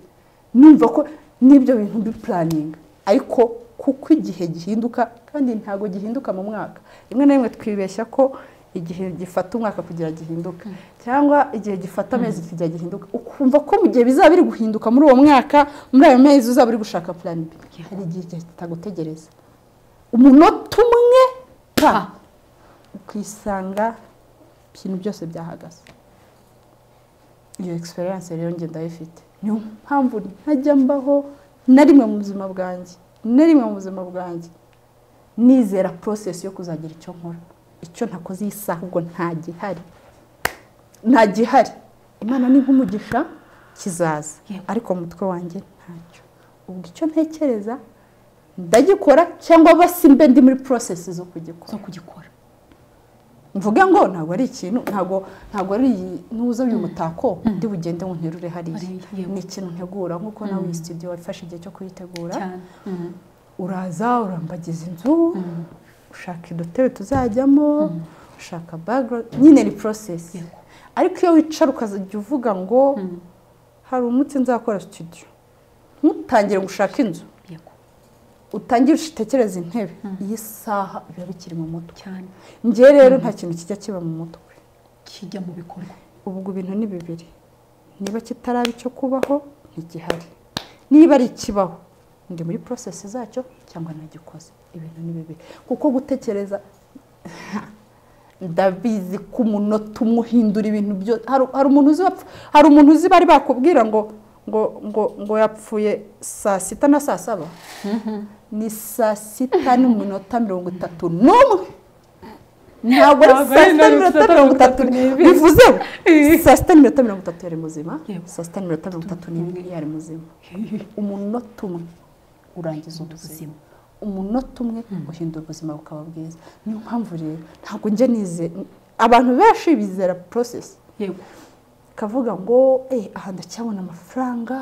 numva ko n'ibyo bintu mbi puraninga ariko kuko igihe gihinduka kandi ntabwo gihinduka mu mwaka rimwe na rimwe twibeshya ko igihe gifata umwaka kugira gihinduka cyangwa igihe gifata amezi kugira gihinduka ukumva ko mu gihe bizaba biri guhinduka muri uwo mwaka muri ayo mezi uzaba uri gushaka purani b hari igihe kitagutegereza umunota umwe pa ukisanga ibintu byose byahagaze iyo egisperiyanse rero njye ndayifite niyo mpamvu ntajya mbaho na rimwe mu buzima bwanjye na rimwe mu buzima bwanjye nizera porosesi yo kuzagira icyo nkora icyo ntakoze iyi saha ubwo nta gihari nta gihari imana ni nk'umugisha kizaza ariko mu mutwe wanjye ntacyo ubwo icyo ntekereza ndagikora cyangwa simbe ndi muri porosesi zo kugikora mvuga ngo ntabwo ari ikintu ntabwo ntabwo ari nuza uyu mutako ndi bugende ngo nterure hariya ni ikintu ntegura nk'uko nawe iyi studio wafashe igihe cyo kuyitegura uraza urambagiza inzu ushaka udutebe tuzajyamo ushaka baga nyine ni porosesi ariko iyo wicara ukazajya uvuga ngo hari umutsi nzakora studio ntutangire ngo ushake inzu utangira utekereza intebe iyi saha biba bikiri mu mutwe njye rero nta kintu kijya kiba mu mutwe kijya mu bikorwa ubwo ibintu ni bibiri niba kitaraba icyo kubaho ntigihari niba ari ikibaho ndi muri porosesi zacyo cyangwa ntagikoze ibintu ni bibiri kuko gutekereza ndabizi ko umunota umwe uhindura ibintu byose hari umuntu uzi hari umuntu uzi bari bakubwira ngo ngo ngo ngo yapfuye saa sita na saa saba ni saa sita n'iminota mirongo itatu n'umwe ntabwo ari saa sita n'iminota mirongo itatu bivuze saa sita n'iminota mirongo itatu yari muzima saa sita n'iminota mirongo itatu n'imwe yari muzima umunota umwe urangiza ubuzima umunota umwe uhindura ubuzima bukaba bwiza niyo mpamvu rero ntabwo njya nizera abantu benshi bizera porosesi kavuga ngo aha ndacyabona amafaranga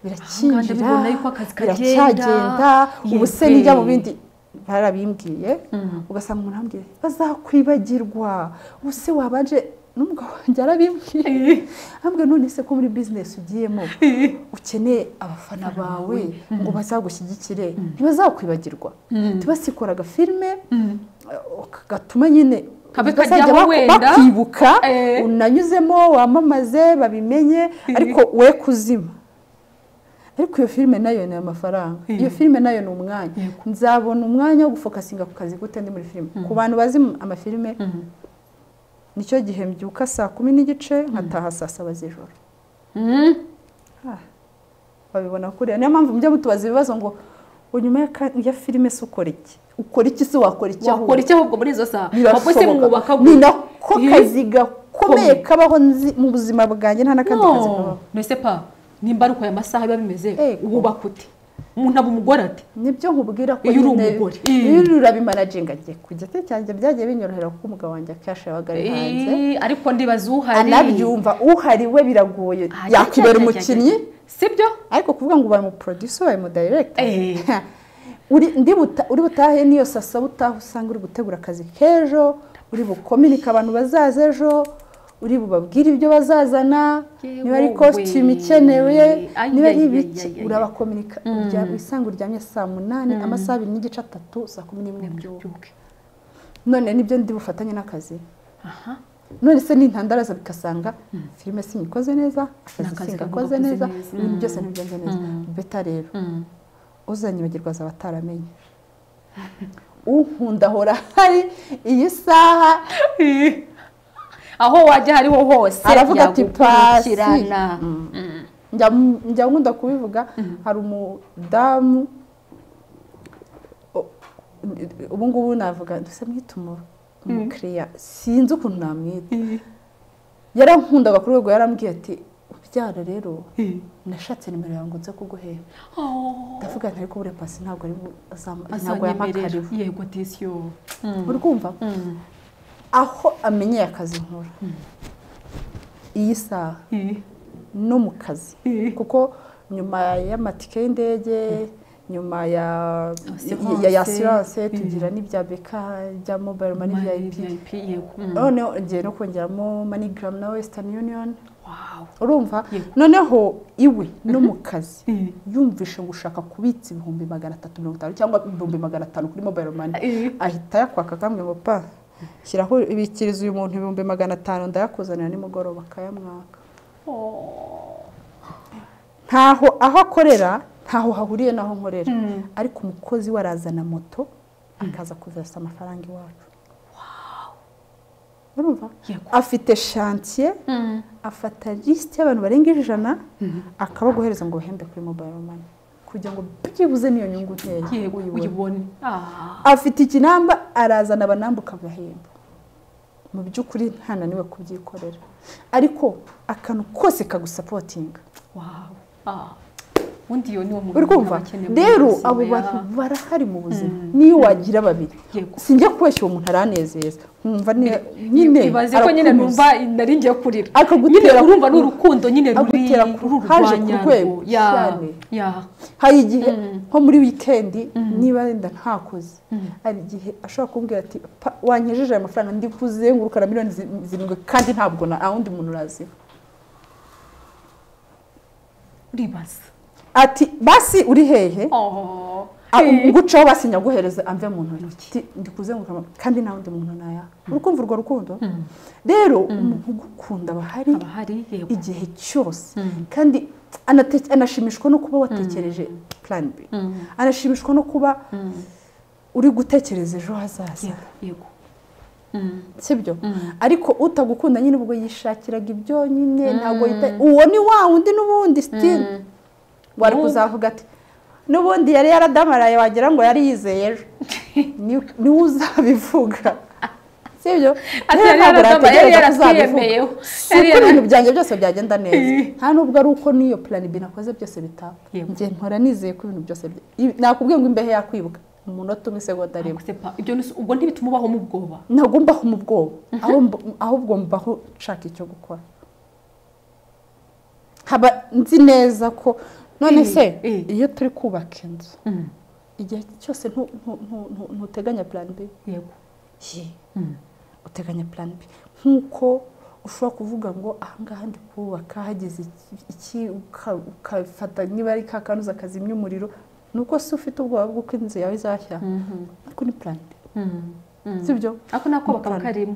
birakinjira biracyagenda ubu se nijya mu bindi barabimbwiye ugasanga umuntu arambwira bazakwibagirwa ubu se wabanje n'umugabo wanjye arabimbwiye ahubwo none se ko muri bizinesi ugiyemo ukeneye abafana bawe ngo bazagushyigikire ntibazakwibagirwa tubasikora agafilime gatuma nyine kajyaho wenda bakibuka unanyuzemo wamamaze babimenye ariko we kuzima ariko iyo filime nayo ni amafaranga iyo filime nayo ni umwanya nzabona umwanya wo gufokasinga ku kazi gute ndi muri filime ku bantu bazi amafilime nicyo gihe mbyuka saa kumi n'igice nkataha saa saba z'ijoro babibona kuriya niyo mpamvu mujya mutubaza ibibazo ngo nyuma ya filime se ukora iki ukora iki se wakora iki wakora iki ahubwo muri izo saha birashoboka ni nako kazi gakomeye kabaho mu buzima bwanjye nta n'akandi kazi kabaho mbese pa nimba ari uko aya masaha biba bimeze wubaka ute umuntu aba umugore ati nibyo nkubwira ko Iyo uri umugore. iyo urabimanaginga agiye ku giti cyanjye byagiye binyorohera kuko umugabo wanjye akenshi yabaga ari hanze Eh, ariko ndibaza uhari anabyumva uhari we biragoye Ah, yakwibera cyane, umukinnyi sibyo ariko kuvuga ngo ubaye umuproducer ubaye umudirector Eh. uri ndi buta- uri butahe n'iyo sasa butaha usanga uri gutegura akazi k'ejo uri bukominike abantu bazaza ejo uri bubabwire ibyo bazazana Yewe niba ari we. kositimu ikenewe Ay, niba ari ay, ibiki ay, ay, ay. urabakominika urya- usanga uryamye saa munani amasaha abiri n'igice atatu saa kumi n'imwe by'ubu Byuke. none nibyo ndi bufatanye n'akazi aha none se n'intandaraza bigasanga filime sinyikoze neza akazi N'akazi singakoze gakoze neza neza. ibintu byose ntibigenze neza beta rero Mm. uzanyibagirwa azaba ataramenye unkunda ahora hari iyi saha aho wajya hariho hose Aravuga ati, yagukurikirana "Pasi." njya njya nkunda kubivuga hari umudamu o- ubu ngubu navuga duse mwita umu- umukiriya sinzi ukuntu namwita yarankundaga ku rwego yarambwiye ati ubyara rero nashatse nimero yawe ngo nze kuguhera Oh, ndavuga nti ariko buriya pasi ntabwo ari bu- azam- ntabwo azanyemerera. yampakariwe yego disiyo uri kumva aho amenyeye akazi nkora iyi saha no mu kazi kuko nyuma y'amatike y'indege nyuma ya Assurance. ya ya asiranse Mm. tugira n'ibya beka ibya mobayiro mani vip vip yego Mm. noneho ngiye no kongeramo manigaramu na wesitani yuniyoni wow urumva Yego. noneho iwe no mu kazi Mm. yumvishe ngo ushaka kubitsa ibihumbi magana atatu mirongo itanu cyangwa ibihumbi magana atanu kuri mobayiro mani Eh, ahita ayakwaka akambwira ngo pa shyiraho ibikiriza uyu muntu ibihumbi magana atanu ndayakuzanira nimugoroba akayamwaka oh. ntaho aho akorera ntaho hahuriye n'aho nkorera Mm. ariko umukozi we arazana moto akaza kuzasa amafaranga iwacu urumva Yego. afite shantiye Mm. afata lisite y'abantu barenga ijana akabaguhereza ngo bahembe kuri mobayiro mani kugira ngo byibuze n'iyo nyungu nkeya yego uyibone. uyibone Ah. afite ikinamba arazana abanamba ukabahemba mu by'ukuri ntananiwe kubyikorera ariko akantu kose kagusapotinga wow Ah. ubundi iyo ni wo uri muntu kumva aba akeneye mu rero buzima abo ya- bantu barahari mu buzima Mm. niyo wagira babiri Yego. sinjya kubeshya uwo muntu aranezeza nkumva ni- nyine ibaze ko nyine arakunyuza. numva nari ngiye kurira nyine akagutera urumva ku- ni urukundo nyine ruri agutera ku- ruri haje ku urwanyarwo. rwego Ya, cyane. ya. hari igihe Mm. nko muri wikendi niba wenda ntakoze Mm. hari igihe ashobora kumbwira ati "Pa, wanyejeje aya mafaranga ndi kuzenguruka na miliyoni zi- zirindwi kandi ntabwo na wundi muntu urazi uribaza ati basi uri hehe Oh. Ah, Eh. ngucaho basi nyaguhereze amve mu ntoki Ati, ndi kuzenguruka ama- kandi nta wundi muntu naya uri kumva urwo rukundo Mm. rero umuntu ugukunda aba ahari haba hari yego igihe cyose Mm. kandi anate- anashimishwa no kuba watekereje plan b Mm. anashimishwa no kuba Mm. uri gutekereza ejo hazaza yego yego Mm. sibyo Mm. ariko utagukunda nyine ubwo yishakiraga ibyo nyine ntabwo yita uwo ni wa wundi n'ubundi sitiri Mm. wari N'ubu. kuzavuga ati n'ubundi yari yaradamaraye wagira ngo yari yizeye ejo Ni- niwe uzabivuga sibyo Ati Rero yari ntabwo yaradamaraye, urategereza yari ko uzabivuga. yaratwiyemeyeho. si Yari uko yara- ibintu byanjye byose byagenda neza Eh. nta nubwo ari uko n'iyo plan B nakoze byose bitapfa Yego. njye mpora nizeye ko ibintu byose bya- i- nakubwiye ngo imbehe yakwibuka umunota umwe isegonda rimwe Ntabwo se pa- ibyo ni- ubwo ntibituma ubaho mu bwoba ntabwo mbaho mu bwoba aho mb- ahubwo mbaho nshaka icyo gukora haba nzi neza ko none se Eh, eh. iyo turi kubaka inzu Mm. igihe cyose ntu- ntu- ntu- ntu- ntuteganya plan B yego Ye, Mm. uteganya plan B nk'uko ushobora kuvuga ngo ahangaha ndi kubaka hageze iki- iki uka- ukafata niba ari ka kanuza kazimya umuriro ni uko si ufite ubwoba bw'uko inzu yawe izashya Mhm. ariko ni plan B Mm. Mm. sibyo ako nako bakaba Mukana. karimo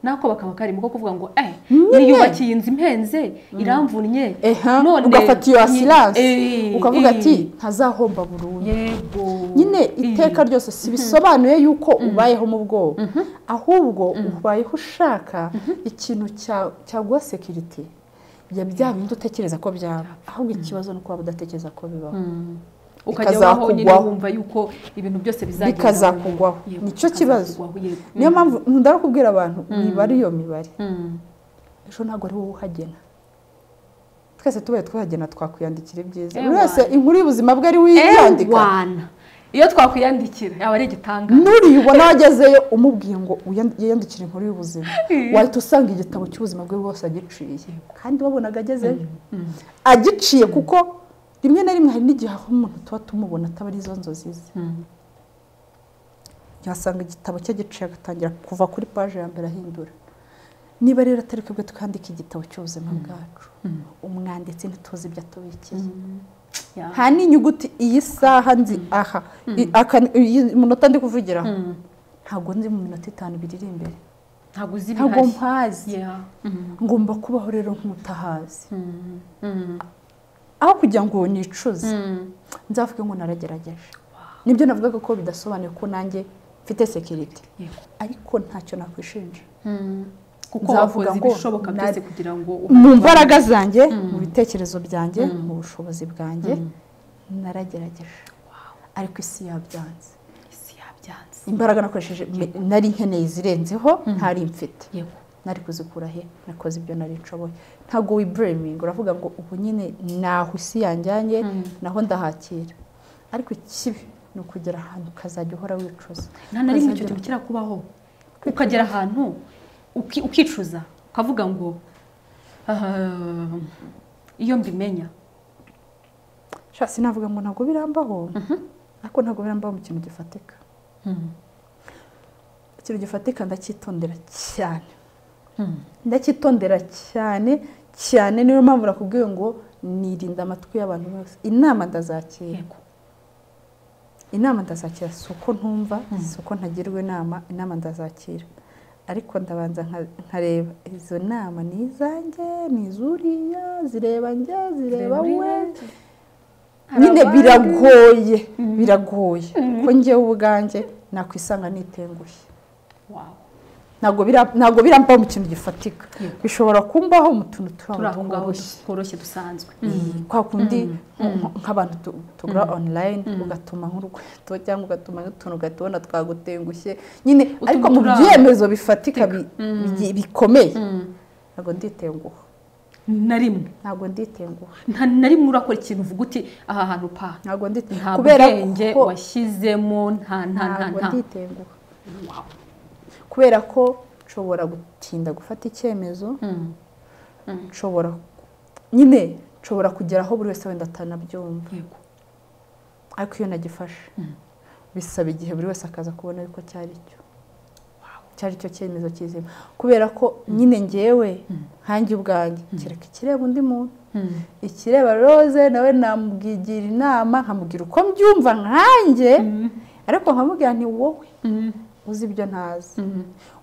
nako bakaba karimo ko kuvuga ngo eh Nyine. niyubakiye inzu impenze iramvunnye Eha, none ugafata iyo nyi- asiranse eh, ukavuga eh, ati ntazahomba burundu yego nyine Eh, iteka ryose si bisobanuye yuko ubayeho mu bwoba ahubwo ubayeho ushaka ikintu cya- cyaguha sekiriti ya bya bindi utekereza ko byaba ahubwo ikibazo ni ukuba udatekereza ko bibaho mm. ukajya waho nyine Bikazakugwaho. wumva yuko ibintu byose bizagenda Bikazakugwaho. Yego, Nicyo kibazo. bikazakugwaho, yego. niyo mpamvu nkunda no kubwira abantu mibare iyo mibare Mm. ejo ntabwo ari wowe uhagena twese tubaye twahagena twakwiyandikira ibyiza buri Ewana. wese inkuru y'ubuzima bwe ari we yandika Ewana. iyo twakwiyandikira yaba ari igitangaza nuriyubona wagezeyo umubwiye ngo uyan- yiyandikire inkuru y'ubuzima Eh. wahita usanga igitabo cy'ubuzima bwe bwose agiciye kandi wabonaga agezeyo agiciye kuko rimwe na rimwe hari n'igihe aho umuntu tuba tumubona ataba ari izo nzozi ze Mm. yasanga igitabo cye agiciye agatangira kuva kuri paje ya mbere ahindura niba rero atari twebwe twandika igitabo cy'ubuzima bwacu umwanditsi ntituzi ibyo atubikiye Yeah. nta n'inyuguti iyi saha nzi aha i- aka- iyi munota ndi kuvugira aha Mm. ntabwo nzi mu minota itanu ibiri iri imbere ntabwo uzi ntabwo ibihari mpazi Yeah. Mm. ngomba kubaho rero nk'utahazi Mm. Mm. aho kugira ngo nicuze Mm. nzavuge ngo naragerageje nibyo navugaga ko bidasobanuye ko nanjye mfite sekiriti Yego. ariko ntacyo nakwishinja Mm. kuko Nzavuga wakoze ngo ibishoboka byose nari- kugira ngo mu mbaraga zanjye mu bitekerezo byanjye mu bushobozi bwanjye naragerageje ariko isi yabyanze isi yabyanze imbaraga nakoresheje me- nari nkeneye zirenzeho ntari mfite yego nari kuzikura he nakoze ibyo nari nshoboye ntabwo wibureminga uravuga ngo ubu nyine naho isi yanjyanye naho ndahakira ariko ikibi ni ukugera ahantu ukazajya uhora wicuza nta na rimwe icyo Ukazajya- kintu kirakubaho ukagera ahantu uki- ukicuza ukavuga ngo "Ah, iyo mbimenya sinavuga ngo ntabwo birambaho ariko ntabwo birambaho mu kintu gifatika ikintu gifatika ndacyitondera cyane ndacyitondera cyane cyane niyo mpamvu nakubwiye ngo nirinda amatwi y'abantu bose inama ndazakira inama ndazakira si uko ntumva si uko ntagirwa inama inama ndazakira ariko ndabanza nkareba izo nama ni izanjye ni izuriya zireba njye zireba we nyine biragoye biragoye ko ngewe ubwanjye nakwisanga nitengushye ntabwo birambaho mu kintu gifatika bishobora kumbaho mu tuntu turi aho ngaho tworoshye dusanzwe kwa kundi nk'abantu tugura online ugatuma nk'urukweto cyangwa ugatuma nk'utuntu gatubona twagutengushye nyine ariko mu byemezo bifatika bikomeye ntabwo nditenguha na rimwe ntabwo nditenguha na rimwe urakora ikintu uvuga uti aha hantu pa ntabwo nditenguha nta bwenge washyizemo nta nta nta ntabwo nta nditenguha kubera ko nshobora gutinda gufata icyemezo nshobora nyine nshobora kugera aho buri wese wenda atanabyumva yego ariko iyo nagifashe bisaba igihe buri wese akaza kubona yuko cyari cyo cyari cyo cyemezo kizima kubera ko nyine ngewe nkange ubwanjye kereka ikireba undi muntu ikireba roze nawe namubwigira inama nkamubwira uko mbyumva nkange ariko nkamubwira ni wowe uzi ibyo ntazi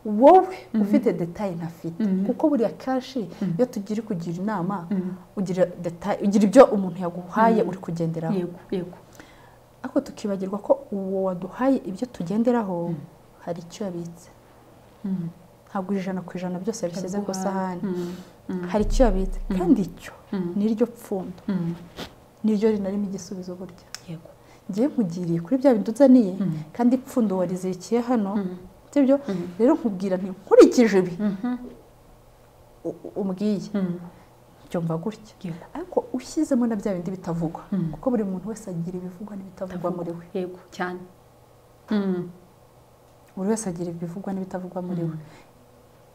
wowe ufite detaye ntafite kuko buriya kenshi iyo tugira kugira inama ugira detaye ugira ibyo umuntu yaguhaye uri kugenderaho yego yego ariko tukibagirwa ko uwo waduhaye ibyo tugenderaho hari icyo yabitse ntabwo ijana ku ijana byose yabishyize ku isahani hari icyo yabitse kandi icyo niryo pfundo niryo rinarimo igisubizo burya yego ngiye nkugiriye kuri bya bindi uzaniye kandi ipfundo warizikiye hano sibyo rero nkubwira nti nkurikije ibi u- umbwiye byumva gutya Yego. ariko ushyizemo na bya bindi bitavugwa kuko buri muntu wese agira ibivugwa n'ibitavugwa muri we yego cyane buri wese agira ibivugwa n'ibitavugwa muri we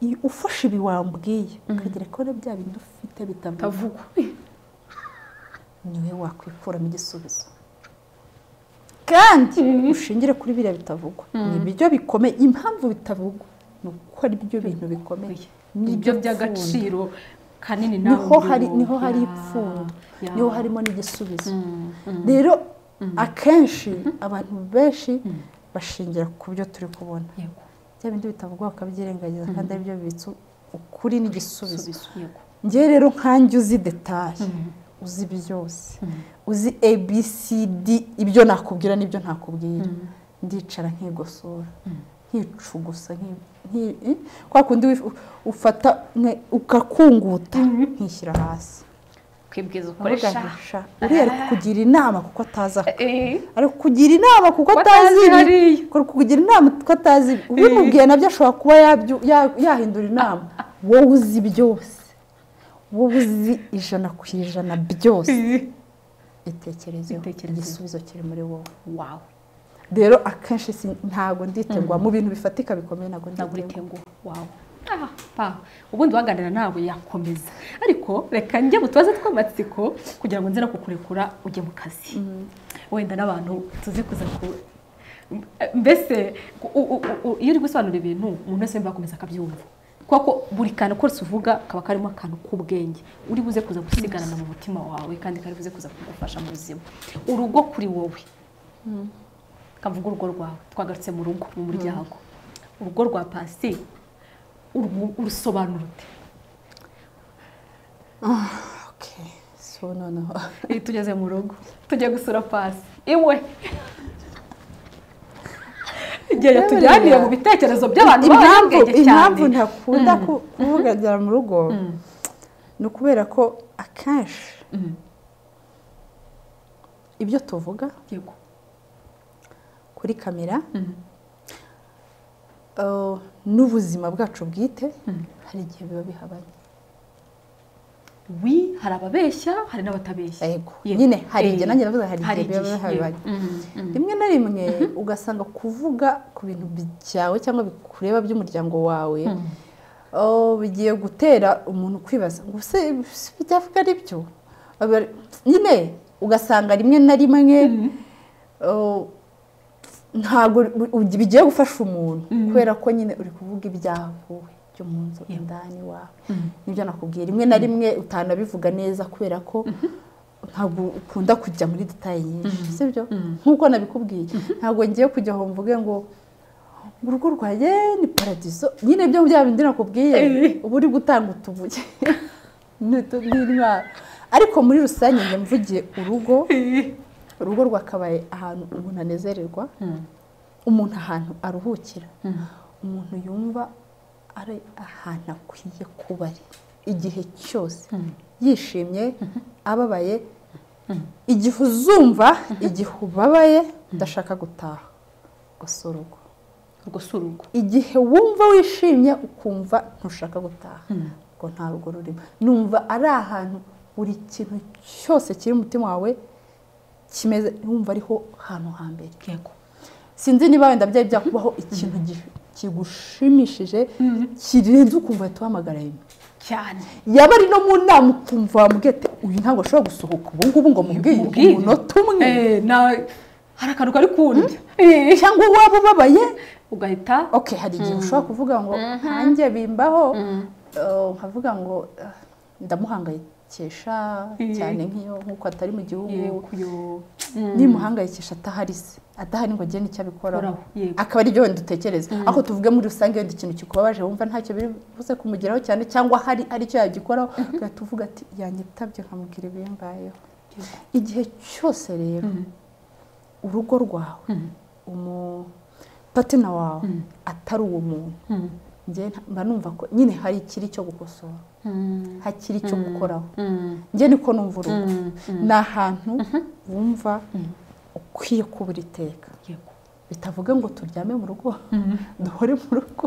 Iyo ufashe ibi wambwiye ukagira ko na bya bindi ufite bitavugwa tavugwa niwe wakwikuramo igisubizo kandi ushingire kuri biriya bitavugwa ni ibyo bikomeye impamvu bitavugwa ni uko ari byo bintu bikomeye nibyo by'agaciro kanini nawe niho hari urimo. niho hari Ya, ipfundo ya. niho harimo n'igisubizo rero akenshi abantu benshi bashingira ku byo turi kubona yego bya bindi bitavugwa bakabyirengagiza kandi ari byo bibitse ukuri n'igisubizo Igisubizo, yego ngewe rero nkanjye uzi detaye uzi byose uzi abcd ibyo nakubwira n'ibyo ntakubwira ndicara nkigosora nkicugusa nki- nki- eh, kwa kundi wif- ufata nka- ukakunguta nkishyira hasi kwibwiza ukoresha ukoresha uriya ari kukugira inama kuko atazi ako Eh, ari kukugira inama kuko Kuko atazi atazi ibi hariya. ari kukugira inama kuko atazi ibi ubimubwiye nabyo ashobora kuba yabyu- ya- yahindura inama wowe uzi byose wowe uzi ijana ku ijana byose itekerezeho Itekerezeho. igisubizo kiri muri wowe wawe rero akenshi si- ntabwo nditengwa mu bintu bifatika bikomeye ntabwo ntabwo nditengwa uritenguha wawe Ah, pa ubundi waganira nawe yakomeza ariko reka njye mu tubazo tw'amatsiko kugira ngo nze no kukurekura ujye mu kazi wenda n'abantu tuzi kuza ku mbese u- u- u- u- iyo uri gusobanura ibintu umuntu wese wumva akomeza akabyumva kuko buri kantu kose uvuga kaba karimo akantu k'ubwenge uri buze kuza gusigarana mu mutima wawe kandi kari buze kuza kugufasha mu buzima urugo kuri wowe kavuga urugo rwawe twagarutse mu rugo mu muryango urugo rwa pasi uru- urusobanura ute Okay, so noneho Iyo tugeze mu rugo tujya gusura pasi iwe igihe yatujyaniye mu bitekerezo by'abantu impamvu b'abanyabwenge cyane impamvu ntakunda ku- kuvugagera mu rugo ni ukubera ko akenshi ibyo tuvuga Yego. kuri kamera eh, n'ubuzima bwacu bwite hari igihe biba bihabanye wi hari ababeshya hari n'abatabeshya yego Yego. nyine hari igihe Eh, nanjye navuze hari hari igihe biba igihe, bihabanye yego. Mm, mm. rimwe na rimwe ugasanga kuvuga ku bintu byawe cyangwa bikureba by'umuryango wawe oh, bigiye gutera umuntu kwibaza ngo se se byavuga ari byo Aba- nyine ugasanga rimwe na rimwe ntabwo bigiye gufasha umuntu kubera ko nyine uri kuvuga ibyavuwe byo mu nzu indani iwawe nibyo nakubwiye rimwe na rimwe utanabivuga neza kubera ko ntabwo ukunda kujya muri detaye nyinshi sibyo nk'uko nabikubwiye ntabwo ngiye kujya aho mvuge ngo urugo rwaye ni paradizo nyine byo bya bindi nakubwiye uba uri gutanga utubuye n'intwaro ariko muri rusange njya mvugiye urugo urugo rwakabaye ahantu umuntu anezererwa umuntu ahantu aruhukira umuntu yumva ari ahantu akwiye kuba ari igihe cyose yishimye ababaye igihe uzumva igihe ubabaye udashaka gutaha gusa urugo gusa urugo igihe wumva wishimye ukumva ntushaka gutaha ngo nta rugo rurimo numva ari ahantu buri kintu cyose kiri umutima wawe kimeze wumva ariho hantu hambere yego sinzi niba wenda byari byakubaho ikintu kigushimishije kirenze ukumva ahita uhamagara rimwe cyane yaba ari no mu nama ukumva wamubwete uyu ntabwo ashobora gusohoka ubu ngubu ngo mubwiye umunota umwe hari akantu kari kundi cyangwa waba ubabaye ugahita oke hari igihe ushobora kuvuga ngo nkanjye bimbaho nkavuga ngo ndamuhangayikisha cyane nk'iyo nk'uko atari mu gihugu nimuhangayikisha atahari se adahari ngo agende icyo abikoraho akaba ari byo wenda utekereza ariko tuvuge muri rusange wenda ikintu kikubabaje wumva ntacyo biri buze kumugeraho cyane cyangwa hari aricyo yagikoraho ugahita uvuga ati yanyitabye nkamubwira ibimbayeho igihe cyose rero urugo rwawe umupatina wawe atari uwo muntu mba numva ko nyine hari ikiri cyo gukosora hakiri icyo gukoraho njye niko numva urugo ni ahantu wumva ukwiye kuba iteka bitavuga ngo turyame mu rugo duhore mu rugo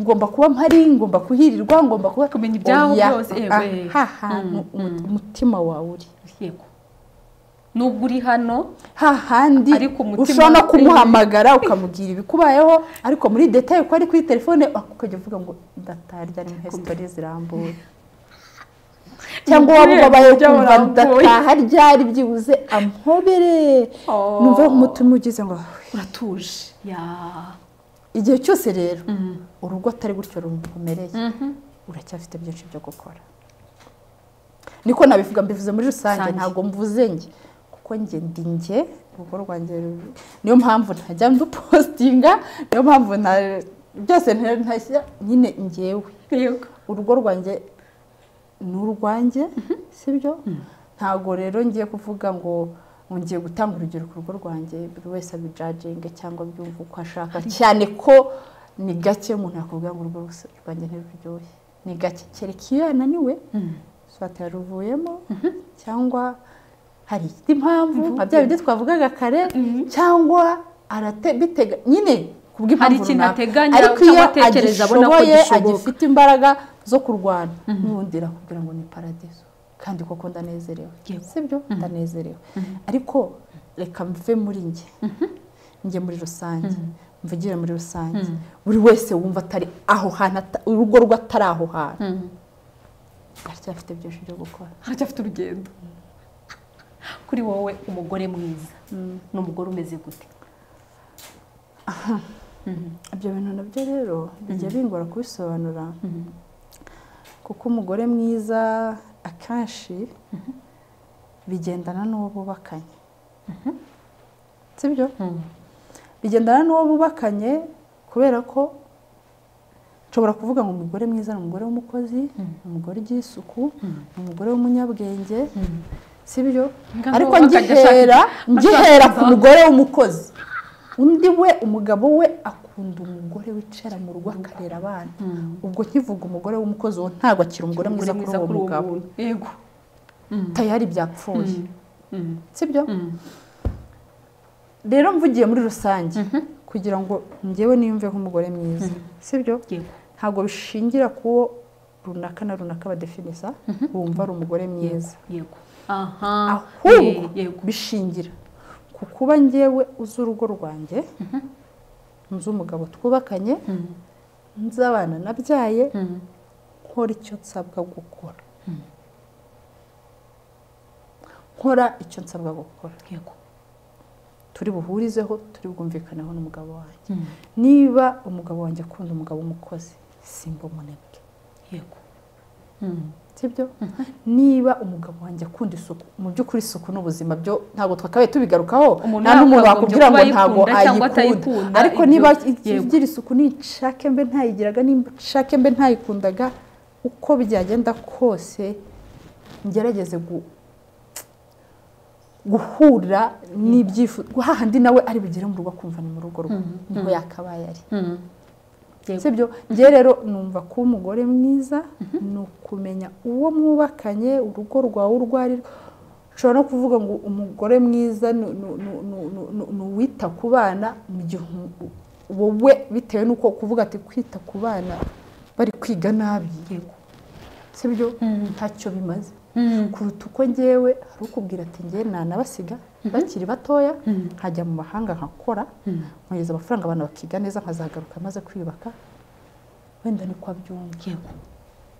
ngomba kuba mpari ngomba kuhirirwa ngomba kuba kumenya ibyaho byose aha hantu umutima wawe uri yego nubwo uri hano hahandi ushobora no kumuhamagara ukamubwira ibikubayeho ariko muri detaye ko ari kuri telefone ukajya uvuga ngo ndatarya ni hesitori zirambuye cyangwa waba ubabaye ukumva ndataha ryari byibuze ampobere numva umutima ugize ngo uratuje igihe cyose rero urugo atari gutyo rumereye uracyafite byinshi byo gukora niko nabivuga mbivuze muri rusange ntabwo mvuze njye njye ndi njye urugo rwanjye niyo mpamvu ntajya ndupositinga niyo mpamvu byose ntashyira nyine ngewe urugo rwanjye ni urwanjye sibyo ntabwo rero ngiye kuvuga ngo ngiye gutanga urugero ku rugo rwanjye buri wese abijaginge cyangwa abyumva uko ashaka cyane ko ni gake umuntu yakubwira ngo urugo rwanjye ntiruryohe ni gake kereka iyo yananiwe swata yaruvuyemo cyangwa hari indi mpamvu nka bya bindi twavugaga kare cyangwa bitega nyine hari ikintu ateganya ariko iyo cyangwa atekereza abona ko agishoboye gishoboka agifite imbaraga zo kurwana n'ubundi kugira ngo ni paradizo kandi koko ndanezerewe sibyo ndanezerewe ariko reka mve muri njye njye muri rusange mvugire muri rusange buri wese wumva atari aho hantu urugo rwe atari aho hantu aracyafite byinshi byo gukora haracyafite urugendo kuri wowe umugore mwiza ni umugore umeze gute ibyo bintu nabyo rero bijya bingora kubisobanura kuko umugore mwiza akenshi bigendana n'uwo bubakanye sibyo bigendana n'uwo bubakanye kubera ko nshobora kuvuga ngo umugore mwiza ni umugore w'umukozi ni umugore ugira isuku ni umugore w'umunyabwenge sibyo ariko ngihera ngihera ku mugore w'umukozi undi we umugabo we akunda umugore wicara mu rugo akarera abana ubwo nkivuga umugore w'umukozi uwo ntabwo akiri umugore mwiza kuri uwo mugabo yego tayari byapfuye sibyo rero mvugiye muri rusange kugira ngo ngewe niyumve nk'umugore mwiza sibyo yego ntabwo bishingira ku wo runaka na runaka badefinisa wumva ari umugore mwiza yego aha ahubwo ye- yego bishingira ku kuba ngewe uzi urugo rwanjye nzi umugabo twubakanye nzi abana nabyaye nkora icyo nsabwa gukora nkora icyo nsabwa gukora turi buhurizeho turi bwumvikaneho n'umugabo wanjye niba umugabo wanjye akunda umugabo w'umukozi simba umunebwe yego sibyo niba umugabo wanjye akunda isuku mu by'ukuri isuku n'ubuzima byo ntabwo twakabaye tubigarukaho Umuntu nta n'umuntu yakagombye wakubwira ngo kuba ntabwo ayikunda cyangwa ayikunda atayikunda, ariko ibyo- niba yego. igira isuku nishake mbe ntayigiraga nishake mbe ntayikundaga uko byagenda kose ngerageze gu- guhura n'ibyifuzo hahandi nawe ari bugere mu rugo akumva ni mu rugo rwe niho yakabaye ari Yego. sibyo ngewe rero numva ko umugore mwiza ni ukumenya uwo mwubakanye urugo rwawe urwo ari rwo ushobora no kuvuga ngo umugore mwiza ni- ni- ni- ni- ni- ni- ni uwita ku bana mu gihe umu- wowe bitewe n'uko kuvuga ati kwita ku bana bari kwiga nabi sibyo ntacyo bimaze kuruta uko ngewe hari ukubwira ati ngewe nanabasiga bakiri batoya nkajya mu mahanga nkakora nkohereza amafaranga abantu bakiga neza nkazagaruka maze kwiyubaka wenda ni kwa byumva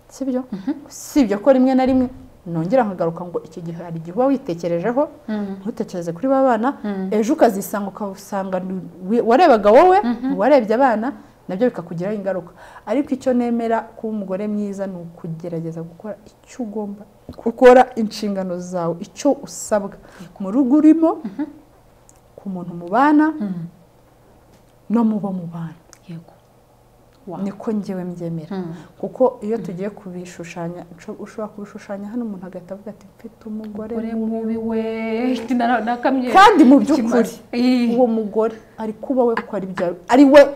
sibyo sibyo ko rimwe na rimwe nongera nkagaruka ngo icyo gihe hari igihe uba witekerejeho ntutekereze kuri ba bana ejo ukazisanga ukasanga ni- wi- warebaga wowe warebye abana nabyo bikakugiraho ingaruka ariko icyo nemera kuba umugore mwiza ni ukugerageza gukora icyo ugomba gukora inshingano zawe icyo usabwa mu rugo urimo ku muntu mubana no mu bo mubana yego niko ngewe mbyemera kuko iyo tugiye kubishushanya usho- ushobora kubishushanya hano umuntu agahita avuga ati mfite umugore ure mubi we Nara- nakamye kandi mu by'ukuri Ikimazi. uwo mugore ari kuba we ko ari bya ari we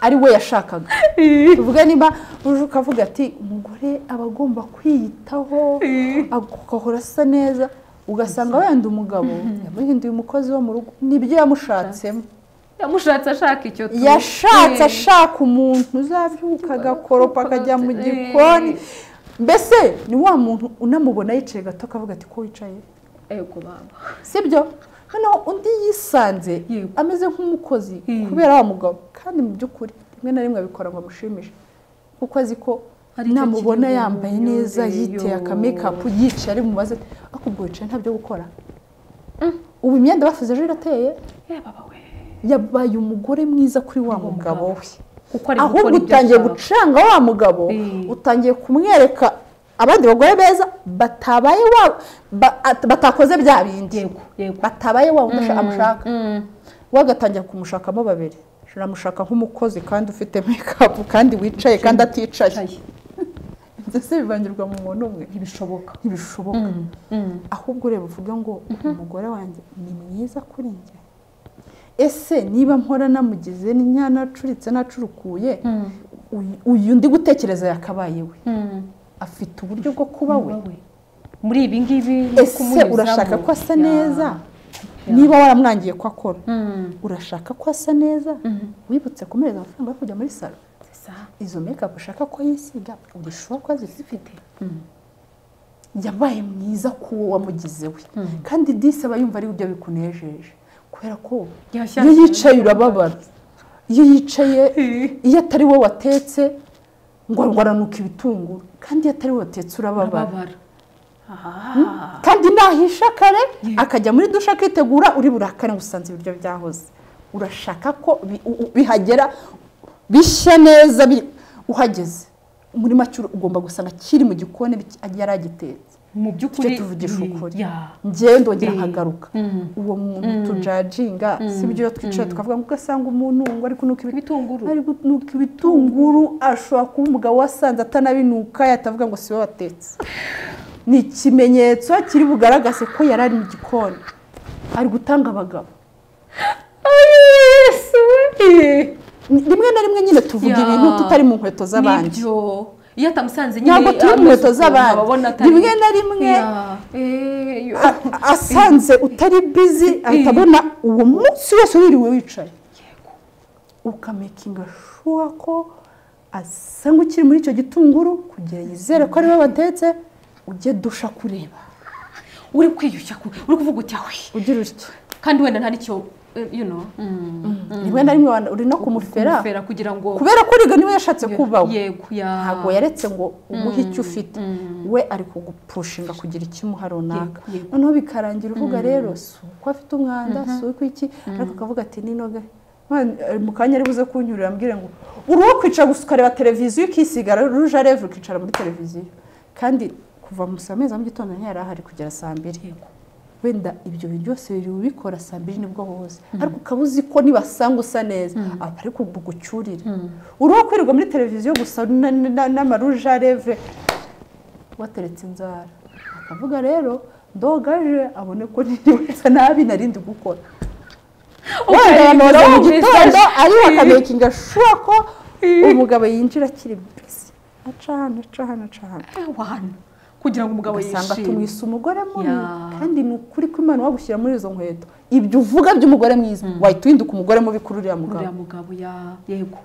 ari we yashakaga Ii. tuvuga niba uje ukavuga ati umugore aba agomba kwiyitaho Ii. agahora asa neza ugasanga wenda umugabo yamuhinduye umukozi wo mu rugo nibyo yamushatsemo yamushatse ashaka icyo tu- yashatse Ii. ashaka umuntu uzabyuka agakoropa akajya mu gikoni mbese ni wa muntu unamubona yicaye gato akavuga ati ko wicaye yego baba sibyo noneho undi yisanze Yego. ameze nk'umukozi Mm. kubera wa mugabo kandi mu by'ukuri rimwe na rimwe abikora ngo amushimishe kuko azi ko Hari icyo namubona kiri mu yambaye neza myumvire, yiteye yo. akamekapu yicaye ari mu maze ariko ubwo wicaye nta byo gukora ubu imyenda bafuze ejo irateye Eh, baba we yabaye umugore mwiza kuri wa Wa mugabo mugabo. we kuko ari gukora ahubwo ibyo utangiye ashaka. gucanga wa mugabo Mm. utangiye kumwereka abandi bagore beza batabaye wa ba- at- batakoze bya bindi yego yego batabaye wa wundi ashaka- amushaka Mm. we agatangira kumushakamo babiri aramushaka nk'umukozi kandi ufite mekapu kandi wicaye kandi aticaye Cayi. ndetse bivangirwa mu muntu umwe ntibishoboka ntibishoboka Mm. ahubwo ureba uvuga ngo umugore wanjye ni mwiza kuri njye ese niba mpora namugize n'inya nacuritse nacurukuye Mm. uyu- uyu ndi gutekereza yakabaye we Mm. afite uburyo bwo kuba we Bawe. muri ibi ngibi no ese kumunyuzamo. urashaka ko asa Ya. neza Ya. niba waramwangiye ko akora Mm. urashaka ko asa neza wibutse kumuhereza amafaranga yo kujya muri salo C'est ça. izo mekapu ushaka ko yisiga urushaho ko azifite Mm. yabaye mwiza ku wo wamugize we kandi disi aba yumva ari ibyo bikunejeje kubera ko Yashyashye. iyo yicaye urababara iyo yicaye iyo atari we watetse ngo ngo aranuka ibitunguru kandi iyo atari we watetse urababara Urababara. Ah. kandi nahisha kare akajya muri dushe akitegura uri burakare ngo usanze ibiryo byahoze urashaka ko bi- u- u- bihagera bishya neza biri- uhageze muri make ugomba gusanga kiri mu gikoni biki- yaragitetse mu by'ukuri Tujye tuvugisha ibi- ukuri. ya ngewe ndongera Mm. nkagaruka Mm. uwo muntu tujajinga si byo iyo twicaye tukavuga ngo ugasanga umuntu ngo ari kunuka ibi- ibitunguru ari kunuka ibitunguru ashobora kuba umugabo wasanze atanabinuka yatavuga ngo si we watetse ni ikimenyetso kiri bugaragaze ko yari ari mu gikoni ari gutanga abagabo Yes, we. Ni- rimwe na rimwe nyine tuvuga Ya. ibintu tutari mu nkweto z'abandi Nibyo. iyo atamusanze nyine ntabwo turi mu nkweto amasuku z'abandi ababona atari- rimwe na rimwe Ya. Eh, yo. a- asanze utari bizi ahita abona uwo munsi wose wiriwe wicaye Yego. ukamekinga shuwa ko asa nk'ukiri muri icyo gitunguru kugira yizere ko ariwe watetse ujye dusha kureba uri kwiyushya ku- uri kuvuga uti awe ugira utya kandi wenda nta n'icyo you know rimwe na rimwe uri no kumufera kumufera kugira ngo kubera ko uriga niwe yashatse kubaho yego ya ntabwo yaretse ngo uguhe icyo ufite we ari kugupushinga kugira icyo umuha runaka Yego, yego. noneho bikarangira uvuga rero si uko afite umwanda si uko iki ariko akavuga ati ninoga Man, eh, mu kanya ari buze kunyurira ambwire ngo uri uwo kwicara gusa ukareba televiziyo ukisigara ruje revu ukicara muri televiziyo kandi kuva mu saa meza mu gitondo ntiyari ahari kugera saa mbiri Yego. wenda ibyo bintu byose biri bubikora saa mbiri nibwo woza ariko ukaba uzi ko nibasanga usa neza aba ari bugucyurire uri uwo kwirirwa muri televiziyo gusa na- na- na- n'amaruje areve wateretse inzara akavuga rero ndogaje abone ko nsa nabi narindi gukora wenda yanoza mu gitondo ariwe akamakinga shuwa ko umugabo yinjira akiri bisi aca hano aca hano aca hano abantu kugira ngo umugabo ugasanga yishime tumwise umugore mubi Ya. kandi ni ukuri ko imana wagushyira muri izo nkweto ibyo uvuga by'umugore mwiza wahita uhinduka umugore mubi kuri uriya mugabo uriya mugabo ya yego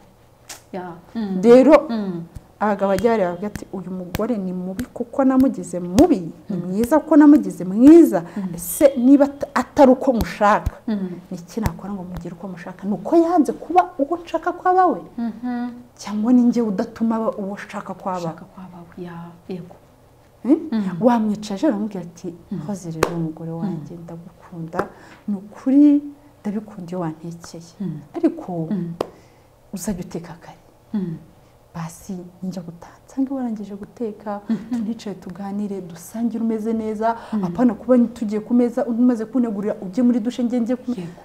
ya rero Mm. abagabo bajya bareba bakavuga ati uyu mugore ni mubi kuko namugize mubi ni mwiza kuko namugize mwiza ese niba at- atari uko mushaka ni iki nakora ngo mugire uko mushaka ni uko yanze kuba uwo nshaka ko aba we Mhm. cyangwa ni njye udatuma aba uwo nshaka ko aba ushaka kwa bawe ya yego wamwicaje uramubwira ati hoze rero umugore wanjye ndagukunda ni ukuri ndabikunda iyo wantekeye ariko uzajya uteka kare basi njya gutaha nsanga warangije guteka tunicaye tuganire dusangire umeze neza apana kuba tugiye ku meza umaze kunegurira ujye muri dushe njye njye ku- yego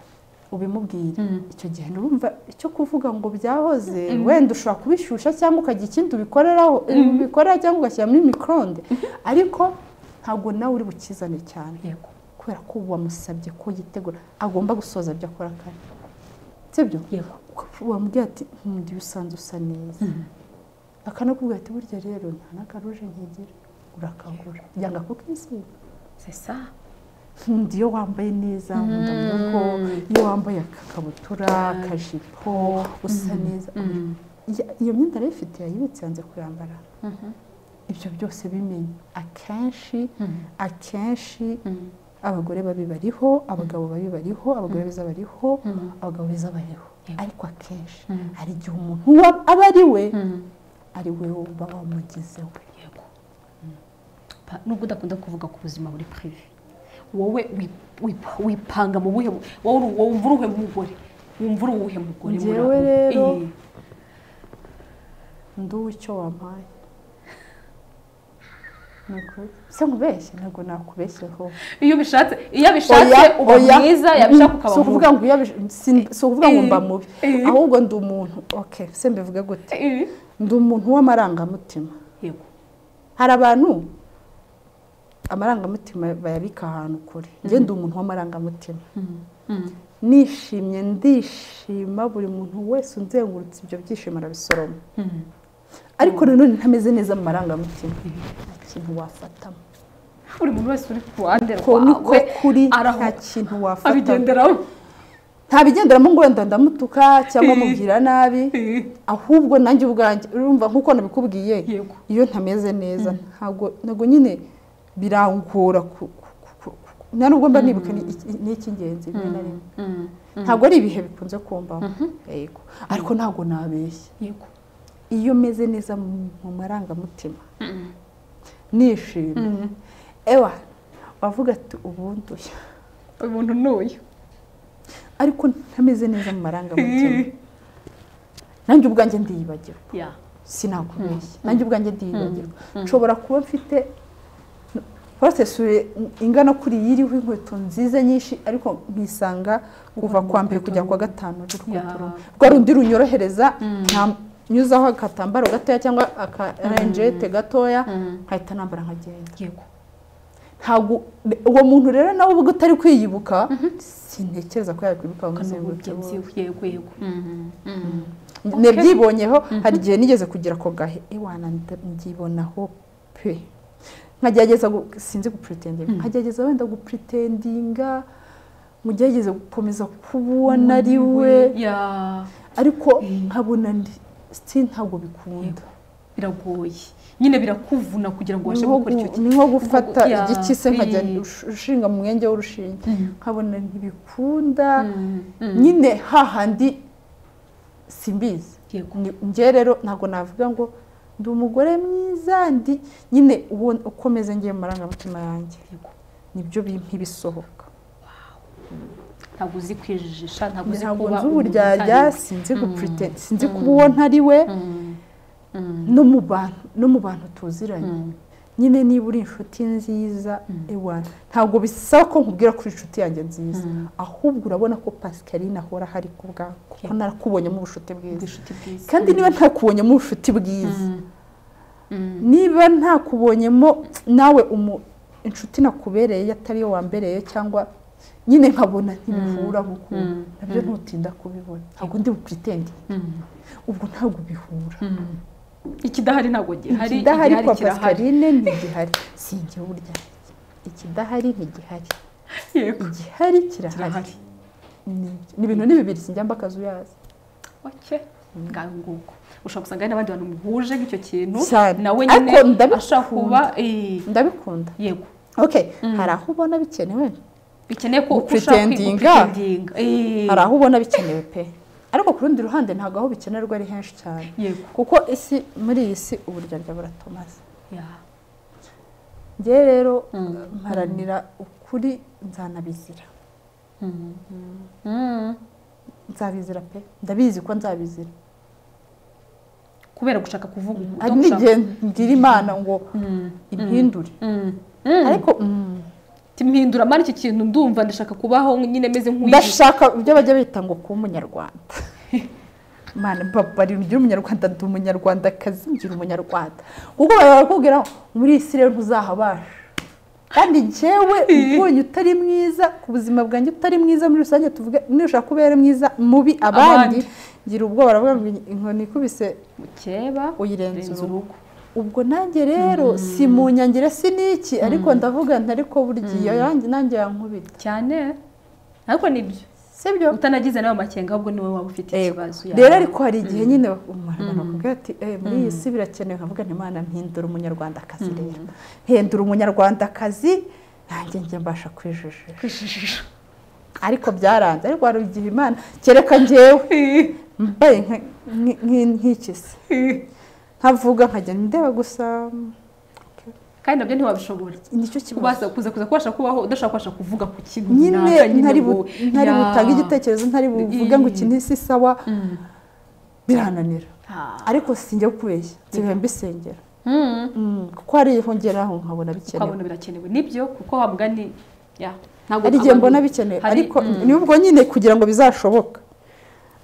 ubimubwire Mm. icyo gihe nurumva icyo kuvuga ngo byahoze wenda ushobora kubishyushya cyangwa ukagira ikindi ubikoreraho ubikorera cyangwa ugashyira muri micronde ariko ntabwo nawe uri bukizane cyane yego kubera ko wamusabye ko yitegura agomba gusoza ibyo akora kare sibyo yego wamubwira ati nkunda iyo usanze usa neza akanakubwira ati burya rero nta n'akaruje nkigira urakagura yanga kukisiga c'est ça nkunda iyo wambaye neza nkunda murugo iyo wambaye akakabutura akajipo usa neza Ya- iyo myenda arayifite yayibitse yanze kuyambara ibyo byose bimenye akenshi akenshi abagore babi bariho abagabo babi bariho abagore beza bariho abagabo beza bariho Yego. ariko akenshi hari igihe umuntu uwo aba ari we ari we uba wamugizeho yego Pa- nubwo udakunda kuvuga ku buzima buri prive wowe wi- wi- wipanga mu buhe bu- wowe uri- wowe wumva uruhe mugore wumva uri uwuhe mugore muri Njyewe abo? rero, Eh, ndi uw'icyo wampaye Ni ukuri. se nkubeshye ntabwo nakubeshyeho iyo bishatse iyo bishatse uba mwiza yabishaka ukaba si ukuvuga ngo mubi iyo bish- si- si ukuvuga ngo mba Eh, mubi eh. ahubwo ndi umuntu okay se mbivuge gute Eh, ndi umuntu w'amarangamutima yego hari abantu amarangamutima bayabika ahantu kure njye ndi umuntu w'amarangamutima nishimye ndishima buri muntu wese unzengurutse ibyo byishimo arabisoroma ariko nanone ntameze neza mu marangamutima nta kintu wafatamo buri muntu wese uri ku ruhande ko niko rwawe kuri nta araho kintu wafatamo abigenderaho ntabigenderamo ngo wenda ndamutuka cyangwa mubwira nabi Eh, ahubwo nanjye ubwanjye urumva nk'uko nabikubwiye Yego. iyo ntameze neza ntabwo ntabwo nyine birangora ku- ku- ku- ku- ku- nta nubwo mba nibuka ni iki- ni icy'ingenzi rimwe na rimwe mm, ntabwo ari ibihe bikunze kumbaho yego ariko ntabwo nabeshya yego iyo meze neza mu mu marangamutima nishimye ewa wavuga ati ubu ndushya umuntu ni uyu ariko ntameze neza mu marangamutima nanjye ubwanjye ndiyibagirwa ya sinakubeshya nanjye ubwanjye ndiyibagirwa nshobora kuba mfite porosesure ingana kuri iyi iriho inkweto nziza nyinshi ariko nkisanga kuva kwa mbere kujya kwa gatanu rw'inkweto Ya. rumwe rwa rundi runyorohereza nyuzaho agatambaro gatoya cyangwa akarenjete gatoya nkahita nambara nkagenda yego ntabwo uwo muntu rero nawe ubwo utari kwiyibuka sintekereza ko yakwibuka ngo amuzenguruke uburyo byiwe yego yego nabyibonyeho hari igihe nigeze kugira ako gahe iwana ndyibonaho pe nkagerageza gu- sinzi gupuritinda nkagerageza wenda gupuritinga mugerageze gukomeza kubona ari we ya ariko nkabona ndi siti ntabwo bikunda biragoye nyine birakuvuna kugira ngo ubashe Ni nko gukora icyo gu- kintu ni nko gufata Nko gu- ya, igiti se nkajya biri- ush- ushinga mu mwenge w'urushinge nkabona ntibikunda Mm, mm. nyine hahandi simbizi Yego. Ni- njye rero ntabwo navuga ngo ndi umugore mwiza ndi nyine uwo- uko meze ngiye mu marangamutima yanjye Yego. nibyo bimpa ibisohoka ntabwo uzi kwijijisha ntabwo uzi ntabwo kuba nzi umuntu uburyarya utari we. sinzi Mm. gupurite sinzi Mm. kuba uwo ntari we Mm, mm, no mu bantu no mu bantu tuziranye mm. nyine niba uri inshuti nziza Mm. ewana ntabwo bisaba ko nkubwira ko uri inshuti yanjye nziza Mm. ahubwo urabona ko pascaline ahora hari ku bwawe kuko Yeah. narakubonyemo ubucuti bwiza ubwishuti bwiza kandi niba ntakubonyemo ubucuti bwiza Mm. Mm. niba ntakubonyemo nawe umu- inshuti nakubereye atari yo wambereye cyangwa nyine nkabona ntibihuraho ukuntu Mm. nabyo Mm. ntutinda kubibona ntabwo ndi bupuritendi Mm. ubwo ntabwo bihura Mm. ikidahari ntabwo gihari ikidahari igihari kwa kirahari pascaline ntigihari si njye burya ikidahari ntigihari yego igihari kirahari kirahari Ni- ni ibintu ni bibiri sinjya mba akazu yazo oke ngaho nguko ushobora gusanga hari n'abandi bantu muhuje nk'icyo kintu Cyane. nawe Ariko nyine ndabikunda. ashaka kuba eh, ndabikunda yego okay Mm. hari aho ubona bikenewe bikeneye ko uko ushaka Gupretendinga. kwigupretendinga Eh, hari aho ubona bikenewe pe ariko ku rundi ruhande ntabwo aho bikenerwa ari henshi cyane yego kuko isi muri iyi si uburyarya buratumaze ya njye rero Mm. mparanira ukuri nzanabizira Mm. Mm. nzabizira pe ndabizi ko nzabizira kubera gushaka kuvuga ukuri, hari gushaka- n'igihe ngira imana ngo Mm. impindure Mm. Mm. ariko mm, timpindura mara iki kintu ndumva ndashaka kubaho nyine meze nk'uwigisha ndashaka ibyo bajya bita ngo kuba umunyarwanda mana babari ngira umunyarwanda ndi umunyarwandakazi ngira umunyarwanda kuko baba barakubwira ngo muri iyi si rero ntuzahabasha kandi njyewe ubonye utari mwiza ku buzima bwanjye utari mwiza muri rusange tuvuge nushaka kubera mwiza mubi abandi Abandi. ngira ubwoba baravuga ngo inkoni ikubise mukeba uyirenza urenze urugo urugo ubwo nanjye rero si mu nyangire si n'iki ariko ndavuga nti ariko burya iyo yanjye nanjye yankubita cyane ariko nibyo sibyo utanagize nawe amakenga ahubwo niwe waba ufite ikibazo Eh, ya- rero ariko hari igihe nyine umuntu bakubwira ati "Eh, muri iyi si birakenewe nkavuga nti imana mpindura umunyarwandakazi rero mpindura umunyarwandakazi nanjye njye mbasha kwijijisha kwijijisha ariko byaranze ariko hari igihe imana kereka njyewe mbaye nka- nk- nk- nk'ikisi nkavuga nkajya ndeba gusa kandi nabyo ntiwabishobora nicyo kibazo kubaza kuza kuza kubasha kubaho udashobora kubasha kuvuga ku kintu nyine runaka, nyine ntari bu- ngo- ntari Ya. butange igitekerezo ntari buvuge ngo Mm. iki ntisi sawa Mm. birananira Ah. ariko sinjya kubeshya nsigaye mbisengera Mm. Mm, kuko hari iho ngera aho nkabona bikenewe ukabona birakenewe nibyo kuko wa mugani ya ntabwo hari igihe abantu- mbona bikenewe hari- ariko mm. nubwo nyine kugira ngo bizashoboka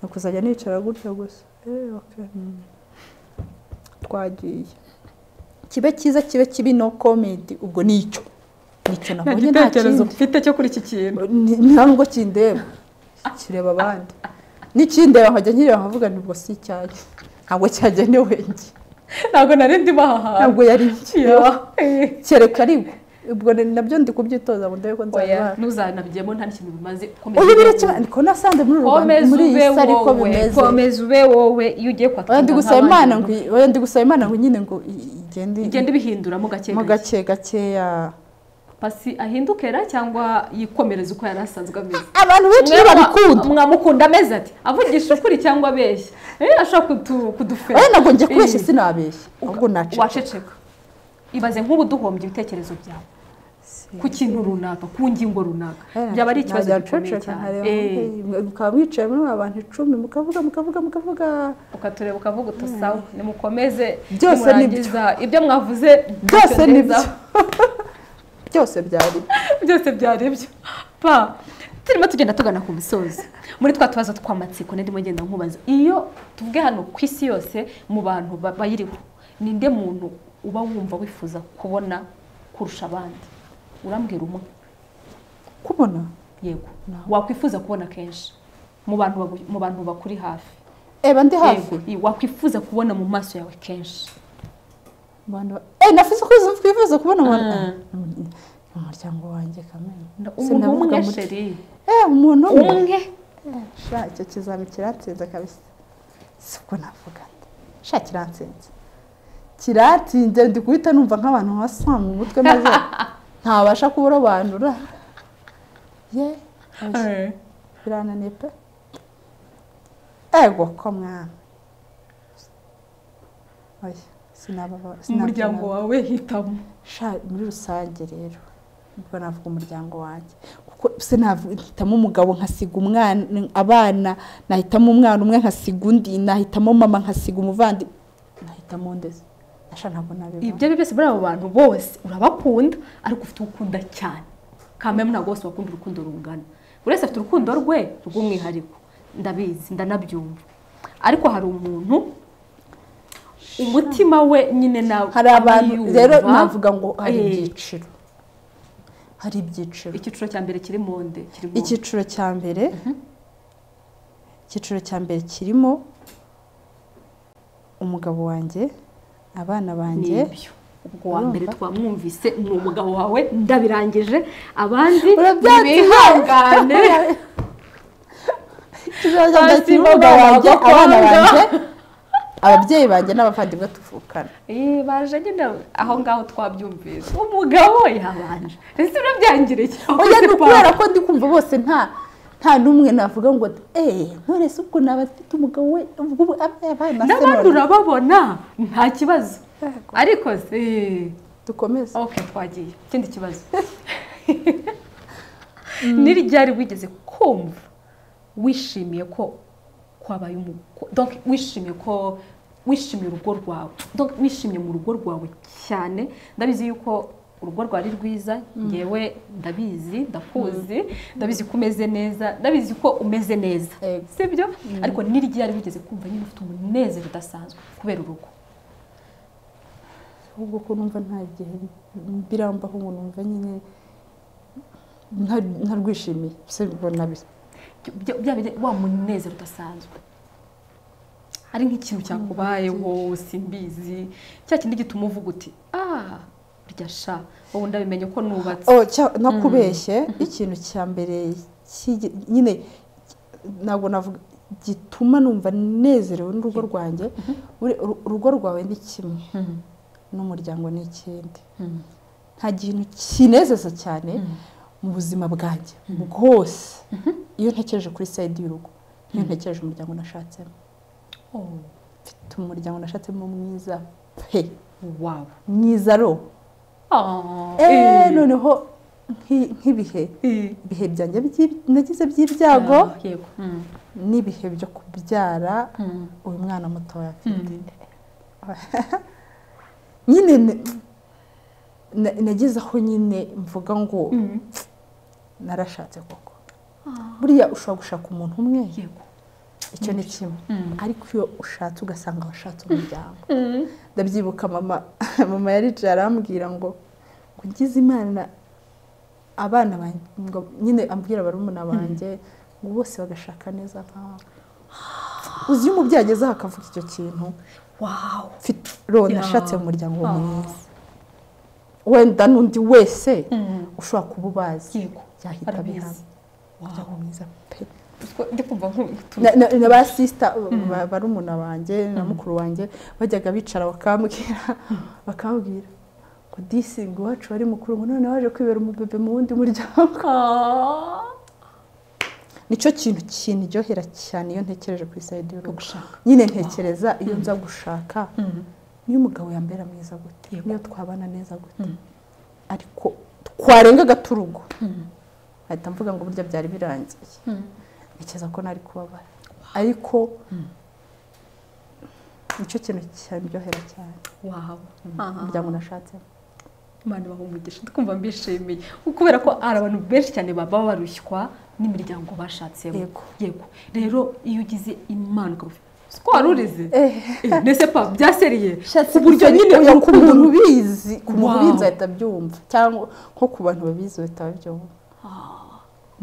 ni ukuzajya nicara gutya gusa Eh, okay, mm. twagiye kibe cyiza kibe kibi no komenti ubwo ni icyo nicyo nta nabonye nta gitekerezo kindi mfite cyo kuri iki kintu Ni- nta nubwo kindeba kireba abandi n'ikindeba nkajya nkireba nkavuga nibwo si icyanjye ntabwo cyagenewe njye ntabwo nari ndimo aha hantu ntabwo yari njyewe Ya. Eh. kereka ariko ubwo ni- nabyo ndi kubyitoza ngo ndebe ko nzabibasha oya ntuzanabijyemo nta n'ikintu bimaze komeza ubu ube birakenewe ariko nasanze muri wowe. uru Rwanda komeza muri iyi ube si ariko wowe bimeze komeza ube wowe iyo ugiye kwaka oya ndi inama gusaba nk'abandi imana ngo iyi- oya ndi gusaba imana ngo nyine ngo i- igende igenda ibihinduramo gake mo gake gake gakeya pasi ahindukira cyangwa yikomereza uko yari asanzwe ameze abantu benshi Mwe iyo mwa- babikunda mwamukunda ameze ati avugisha ukuri cyangwa abeshya Eh, ashobora kutu- kudufera oya ntabwo njya kubeshya Eh. sinabeshya ahubwo naceceka waceceka ibaze nk'ubu duhombye ibitekerezo byawe ku kintu runaka ku ngingo runaka Eh, byaba ari ikibazo najya gikomeye nceceka, cyane nkareba, Eh, hey, mukaba mwicaye muri ba bantu icumi mukavuga mukavuga mukavuga ukatureba ukavuga uti sawa nimukomeze Byose ni nimurangiza ibyo mwavuze byose ntacyo ni byo ndenzaho." byose byari byo. byose byarebye pa turimo tugenda tugana ku musozi muri twa tubazo tw'amatsiko ndimo ngenda nkubaza iyo tuvuge hano ku isi yose mu bantu ba- bayiriho ninde muntu uba wumva wifuza kubona kurusha abandi urambwira umwe kubona yego No. wakwifuza kubona kenshi mu bantu bagu- mu bantu bakuri hafi eba ndi hafi yego i- wakwifuza kubona mu maso yawe kenshi Abantu ba- eh nafize ko twifuza kubona abantu Mm, umuryango wanjye kamenya Na- Se umuntu navuga umwe muri- sheri Eh, umuntu umwe umwe sha icyo kizami kiratsinze kabisa si uko navuga nda sha kiratsinze kiratinze ndi guhita numva nk'abantu basanga mu mutwe maze ntabasha kurobanura ye birananiye pe ego ko mwana oya sinababa- umuryango sinabyina- wawe hitamo sha muri rusange rero ubwo navuga umuryango wanjye kuko sinahitamo umugabo nkasiga umwana abana nahitamo umwana umwe nkasiga undi nahitamo mama nkasiga umuvandimwe nahitamo ndetse nasha ntabwo ibyo nabibona ari byo byose muri abo bantu bose urabakunda ariko ufite uwo ukunda cyane kameme ntabwo bose bakunda urukundo rungana buri wese afite urukundo rwe rw'umwihariko ndabizi ndanabyumva ariko hari umuntu umutima we nyine nawe hari abantu yumva. rero navuga ngo hari Eh, ibyiciro hari ibyiciro icyiciro cya mbere kiri mu nde kirimo icyiciro cya mbere icyiciro cya mbere kirimo umugabo wanjye abana banjye n'ibyo ubwo wa mbere twamwumvise ni umugabo wawe ndabirangije abandi Urabyatsi, bihangane Ikibazo Hasi ndakiri mu umugabo wanjye bakobwa. abana banjye ababyeyi banjye n'abavandimwe tuvukana Eh, baje nyine aho ngaho twabyumvise umugabo yabanje ese urabyangiriye oya ni ukubera ko ndi kumva bose nta nta n'umwe navuga ngo eee nturese ubwo naba mfite umugabo we ubwo ubu abe- abana se n'abandi none." urababona nta kibazo Yego. ariko se dukomeze ok twagiye ikindi kibazo n'iryari wigeze kumva wishimiye ko kwabaye umugore donc wishimiye ko wishimiye urugo rwawe donc wishimiye mu rugo rwawe cyane ndabizi yuko urugo rwawe ari rwiza ngewe ndabizi ndakuzi ndabizi ko umeze neza ndabizi ko umeze neza Yego. sibyo ariko n'iryari wigeze kumva nyine ufite umunezero udasanzwe kubera urugo ahubwo ko numva nta gihe birambaho ngo numva nyine nta- ntarwishimiye se mbona bi- Bya- bya bine- wa munezero udasanzwe hari nk'ikintu cyakubayeho simbizi cya kindi gituma uvuga uti ah urya sha wowe ndabimenye ko nubatse Oh, cya- nakubeshye ikintu cya mbere cy'igi- nyine ntabwo navuga gituma numva nezerewe n'urugo rwanjye uri- uru- urugo rwawe ni kimwe Mhm. n'umuryango ni ikindi Mhm. nta kintu kinezeza cyane mu buzima bwanjye bwose iyo ntekereje kuri sayidi y'urugo niyo ntekereje umuryango nashatsemo Oh, mfite umuryango nashatsemo mwiza pe wow mwiza ro Ah, eee eh, noneho nk'i- nk'ibihe eh. ibihe byanjye by'i- nagize by'ibyago Ah, yego Mm, n'ibihe byo kubyara mm, uyu mwana mutoya afite mm. nyine ne- na- nageze aho nyine mvuga ngo Mm. narashatse koko buriya ushobora gushaka umuntu umwe yego icyo ni kimwe Mm. ariko iyo ushatse ugasanga washatse umuryango Mm. ndabyibuka mama mama yaricaye arambwira ngo ngo ngize imana abana banjye ngo nyine ambwira barumuna banjye ngo bose bagashaka neza nkawe uzi iyo umubyeyi agezeho akavuga icyo kintu wow mfite rero Yeah. nashatse mu muryango Ah. mwiza wenda n'undi wese Mm. ushobora kuba ubazi yego byahita arabizi. bihana umuryango mwiza pe Utwo- ndi kumva nk'utu- Na- na- na ba sisita barumuna banjye na mukuru wanjye bajyaga bicara bakambwira bakambwira ngo disinga iwacu wari mukuru ngo none waje kwibera umubebe mu wundi muryango Ah. nicyo kintu kinryohera cyane iyo ntekereje ku isayidi y'urugo Ugushaka. nyine ntekereza iyo nza gushaka Mm. niyo umugabo yambera mwiza gute niyo twabana neza gute ariko twarengaga turugo ahita mvuga ngo burya byari birangiye Mm. ntekereza ko nari kubabara ariko nicyo kintu cyandyohera cyane wow Ah. umuryango unashatsemo imana ibaha umugisha ndikumva mbishimiye kubera ko hari abantu benshi cyane baba barushywa n'imiryango bashatsemo Yego. yego rero iyo ugize imana ukaba uzi ko wari urizi Eh. Eh, nese pa byaseriye ku buryo nyine urukundo- uya ku muntu ubizi ku muntu Wow. ubizi ahita abyumva cyangwa nko ku bantu babizi bahita babyumva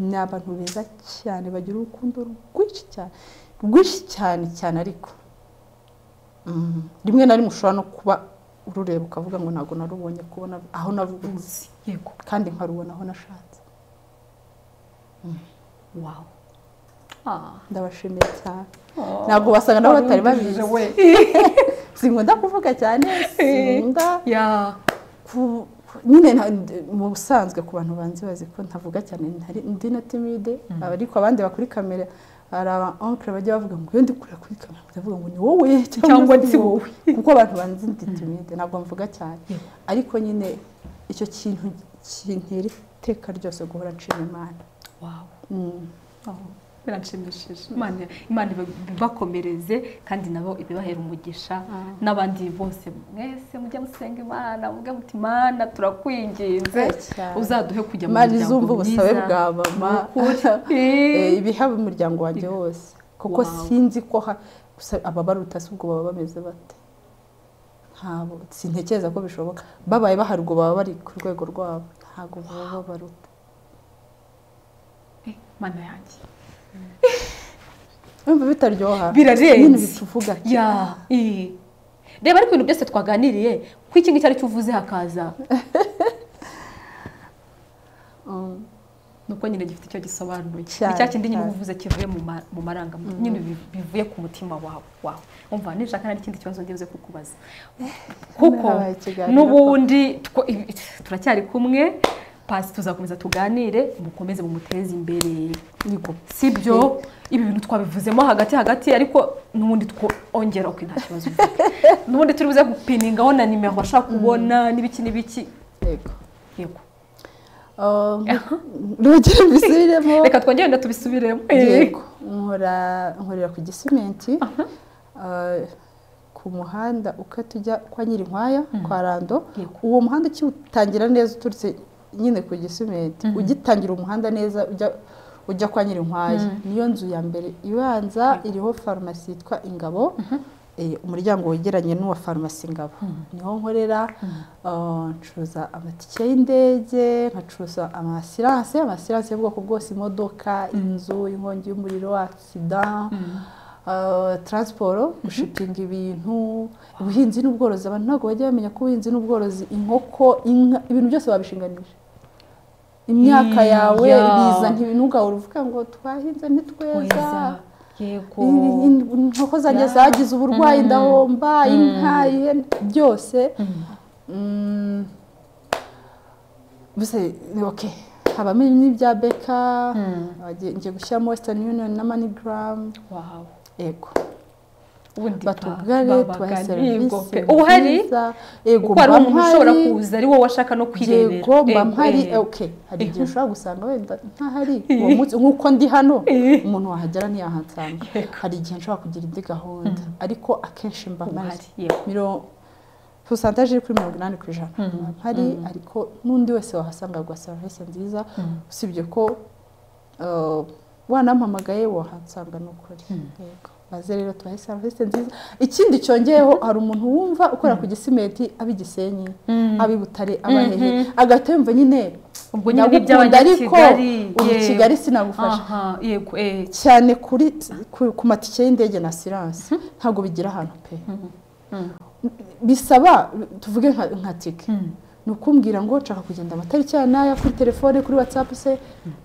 ni abantu beza cyane bagira urukundo rwinshi cyane rwinshi cyane cyane ariko Mm. rimwe na rimwe ushobora no kuba urureba ukavuga ngo ntabwo narubonye kubona aho navuze yego kandi nkarubona aho nashatse wow Ah. ndabashimiye cyane ntabwo basanga nabo batari babizi we sinkunda kuvuga cyane sinkunda ya ku- ku- nyine nta- mu busanzwe ku bantu banzi bazi ko ntavuga cyane ntari ndi na timide ariko abandi bakuri kamera hari aba onkere bajya bavuga ngo iyo ndi kureba kuri kamera ndavuga ngo ni wowe Cyangwa si si wowe. kuko abantu banzi ndi timide ntabwo mvuga cyane ariko nyine icyo kintu kintera iteka ryose guhora nshima imana wawu Mm. Oh, biranshimishije Imana- imana iba- ibibakomereze kandi nabo ibibahera umugisha n'abandi bose mwese mujye musenga imana mujye muti imana turakwinginze cyane. uzaduhe kujya mu imana izumva muryango ubusabe bwa mwiza mama Nukuri. Eh, ibihaba umuryango wanjye wose kuko Wow. sinzi ko ha- gusa ababaruta si ubwo baba bameze bate ntabwo sintekereza ko bishoboka babaye bahari ubwo baba bari ku rwego rwabo ntabwo baba babaruta Eh, mana yanjye Urumva bitaryoha Birarenze. nyine bituvuga ya eh. reba ariko ibintu byose twaganiriye ko iki ngiki ari cyo uvuze hakaza Mm. nuko nyine gifite icyo gisobanuye Cyane, icya kindi nyine cyane. uvuze kivuye mu ma- mu marangamutima nyine bi- bivuye ku mutima wawe wawe umva nishaka hari ikindi kibazo ngiye uze kukubaza kuko Habaye ikiganiro n'ubundi two- ibi- turacyari kumwe pasi tuzakomeza tuganire mukomeze mumuteze imbere si byo ibi bintu twabivuzemo hagati hagati ariko n'ubundi twongera uko nta kibazo mfite. n'ubundi turi buze gupiningaho na nimero bashaka kubona n'ibiki n'ibiki Yego. yego Um, nongere mbisubiremo reka twongere wenda tubisubiremo yego nkora nkorera ku gisimenti Ah, ku muhanda ukata ujya kwa nyirinkwaya kwa rando Yego. uwo muhanda ukiwutangira neza uturutse nyine ku gisimenti ugitangira umuhanda neza ujya ujya kwa nyirinkwaya niyo nzu ya mbere ibanza iriho farumasi yitwa ingabo Eh, umuryango wegeranye n'uwa farumasi ngabo niho nkorera ah, ncuruza amatike y'indege nkacuruza amasiranse amasiranse y'ubwoko bwose imodoka inzu inkongi y'umuriro aksida ah, taransiporo gushipinga ibintu ubuhinzi n'ubworozi abantu ntabwo bajya bamenya ko ubuhinzi n'ubworozi inkoko inka ibintu byose wabishinganisha imyaka yawe Iya. biza ntibinugahora uvuga ngo twahinze ntitweza Weza. yego In- in- inkoko zanjye zagize uburwayi ndahomba inka ihene byose Mm. gusa ni oke habamo n'ibya beka wagiye- ngiye gushyiramo western union na manigram wawe yego ubundi batugane tubahe serivisi uba uhari nziza. yego kuko hari mba umuntu ushobora mpari. kuza ari wowe washaka no kwirebera yego mba Eh, mpari eh. eh, okay hari igihe ushobora gusanga wenda ntahari uwo munsi nk'uko ndi hano umuntu wahagera ntiyahansanga hari igihe nshobora kugira indi gahunda ariko akenshi mba Uba mpari uhari, yego. Miro- porosantaje iri kuri mirongo inani ku ijana mba mpari ariko n'undi wese wahasanga aguha serivisi nziza usibye ko eh, wanampamagaye wahansanga ni ukuri yego baze rero tubahe serivisi nziza ikindi cyongeyeho hari umuntu wumva ukorera ku gisimenti aba i gisenyi aba i butare aba hehe agahita yumva nyine ubwo nyine ni ndagukunda ariko iby'abanyakigali ubu yego. kigali sinagufasha aha yego eh. cyane kuri ku- ku matike y'indege na siranse ntabwo bigira ahantu pe bisaba tuvuge nka nka tike ni ukumbwira ngo nshaka kugenda amatariki ya n'aya kuri telefone kuri watsapu se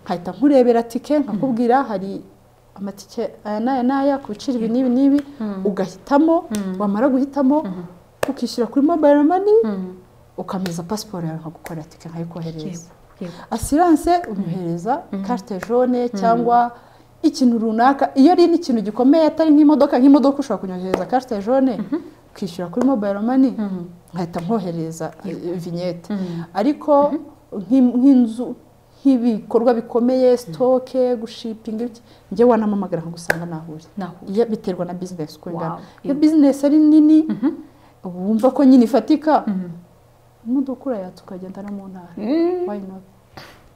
nkahita nkurebera tike nkakubwira hari amatike aya n'aya n'aya ku biciro ibi n'ibi n'ibi ugahitamo wamara guhitamo ukishyura kuri mobayiro mani ukameza pasiporo yawe nkagukorera tike nkayikohereza yego asiranse umuhereza carte jaune cyangwa ikintu runaka iyo ari n'ikintu gikomeye atari nk'imodoka nk'imodoka ushobora kunyohereza carte jaune ukishyura kuri mobile money nkahita nkohereza eh, vignette ariko nk'im- nk'inzu nk'ibikorwa bikomeye sitoke gushipinga ibiki njye wanampamagara nkagusanga nahuri naho Iya- biterwa na business uko ingana Wow. iyo business ari nini uba wumva ko nyine ifatika imodoka urayatsa ukagenda no mu ntara Why not?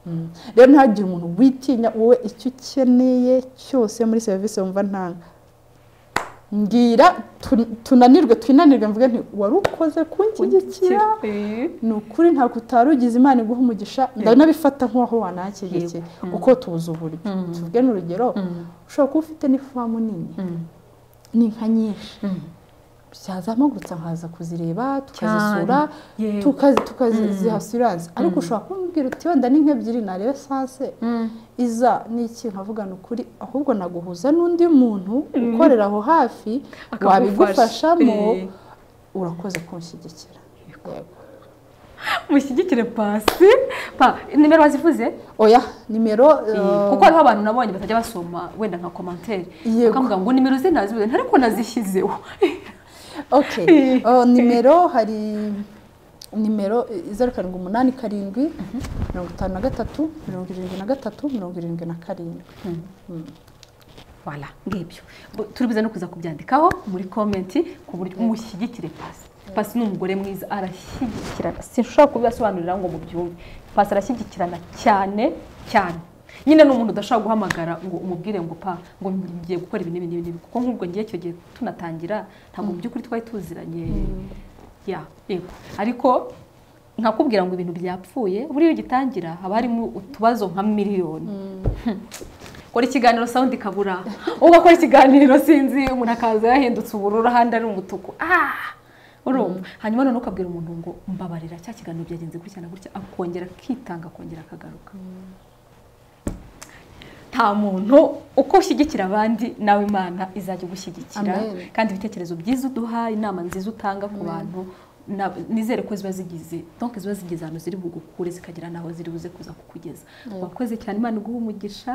Mm. rero ntihagire umuntu witinya wowe icyo ukeneye cyose muri serivisi wumva ntanga mbwira tu- tunanirwe twinanirwe mvuge nti wari ukoze kunshyigikira Eh. ni ukuri ntabwo utari ugize imana iguha umugisha ndanabifata nk'aho wanahakigikira kuko tubuze uburyo tuvuge n'urugero ushobora kuba ufite n'ifamu nini n'inka nyinshi byazamagurutse nkaza kuzireba tukazisura Yego. tukazi- tukaziha asiranse ariko ushobora kumbwira uti wenda n'inka ebyiri narebe sanse iza ni iki nkavugana ukuri ahubwo naguhuza n'undi muntu ukorera aho hafi Akagufasha. wabigufashamo Eh. urakoze kunshyigikira mushyigikire pasi pa nimero wazivuze oya nimero Eh, kuko hariho abantu nabonye batajya basoma wenda nka komantere Yego. bakavuga ngo nimero ze nazibuze ntariko nazishyizeho oke nimero hari nimero eh, zeru karindwi umunani karindwi mirongo itanu na gatatu mirongo irindwi na gatatu mirongo irindwi na karindwi wala ngibyo Bu- turibuze no kuza kubyandikaho muri komenti ku buryo mushyigikire pasi pasi ni umugore mwiza arashyigikirana sinshobora kubibasobanurira ngo mubyumve pasi arashyigikirana cyane cyane nyine ni umuntu udashobora guhamagara ngo umubwire ngo pa ngo ngiye gukora ibi n'ibi n'ibi kuko nk'ubwo ngiye icyo gihe tunatangira ntabwo mu by'ukuri twari tuziranye ya yego ariko nkakubwira ngo ibintu byapfuye buriya ugitangira haba harimo utubazo nka miliyoni kora ikiganiro sawundi ikabura ugakora ikiganiro sinzi umuntu akaza yahindutse ubururu ahandi ari umutuku ah urumva hanyuma noneho ukabwira umuntu ngo mbabarira cya kiganiro byagenze gutya na gutya akongera akitanga akongera akagaruka nta muntu uko ushyigikira abandi nawe imana izajya igushyigikira Amen. kandi ibitekerezo byiza uduha inama nziza utanga ku bantu na- nizere ko ziba zigize donke ziba zigeze ahantu ziri bugukure zikagera n'aho ziri buze kuza kukugeza wakoze cyane imana iguha umugisha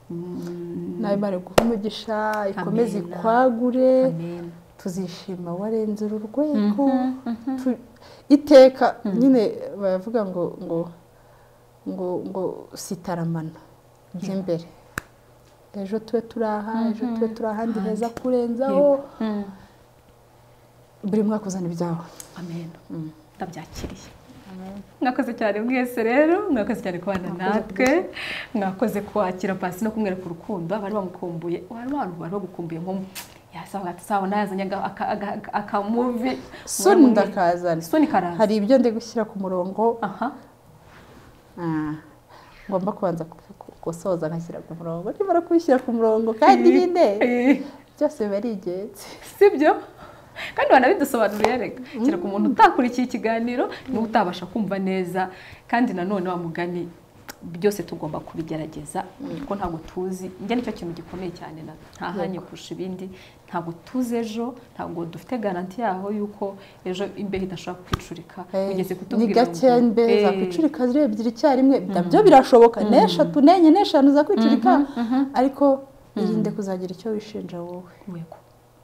Mm, nawe mara guha umugisha ikomeze Amen. ikwagure amen. tuzishima warenze uru rwego Tu- iteka nyine baravuga ngo ngo ngo ngo sitaramana jya imbere ejo tube turi aha ejo tube turi ahandi heza kurenzaho Mm, buri mwaka uzana ibyawe amen ndabyakiriye mwakoze cyane mwese rero mwakoze cyane kubana natwe mwakoze kwakira pasi no kumwereka ku rukundo abari bamukumbuye hari abantu bari bagukumbuye nko yasabona yazanye aga- aka- aga- aga- akamuvi soni ndakazana soni karaza hari ibyo ndi gushyira ku murongo aha Ah, ngomba kubanza ku- ku- gusoza ngashyira ku murongo nimara kubishyira ku murongo kandi nyine Eh. byose biba ari ingenzi sibyo kandi banabidusobanuriye reka kereka umuntu utakurikiye ikiganiro niwe utabasha kumva neza kandi nanone wa mugani byose tugomba kubigerageza kuko ntabwo tuzi njye nicyo kintu gikomeye cyane na ntahanye kurusha ibindi ntabwo tuzi ejo ntabwo dufite garanti yaho yuko ejo imbeho idashobora kwicurika ugeze ni kutubwira gake ngo, mbe eh, zakwicurika ari ebyiri icyarimwe nabyo birashoboka n'eshatu n'enye n'eshanu zakwicurika ariko irinde kuzagira icyo wishinja wowe yego.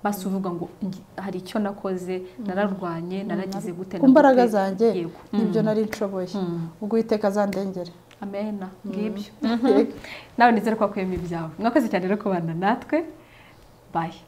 basi uvuga ngo ngi- hari icyo nakoze nararwanye naragize gute na ku mbaraga gute. zanjye Yego. nibyo nari nshoboye ubwo uwiteka azandengere amena ngibyo nawe nizere ko wakuyemo ibyawe mwakoze cyane rero kubana natwe bayi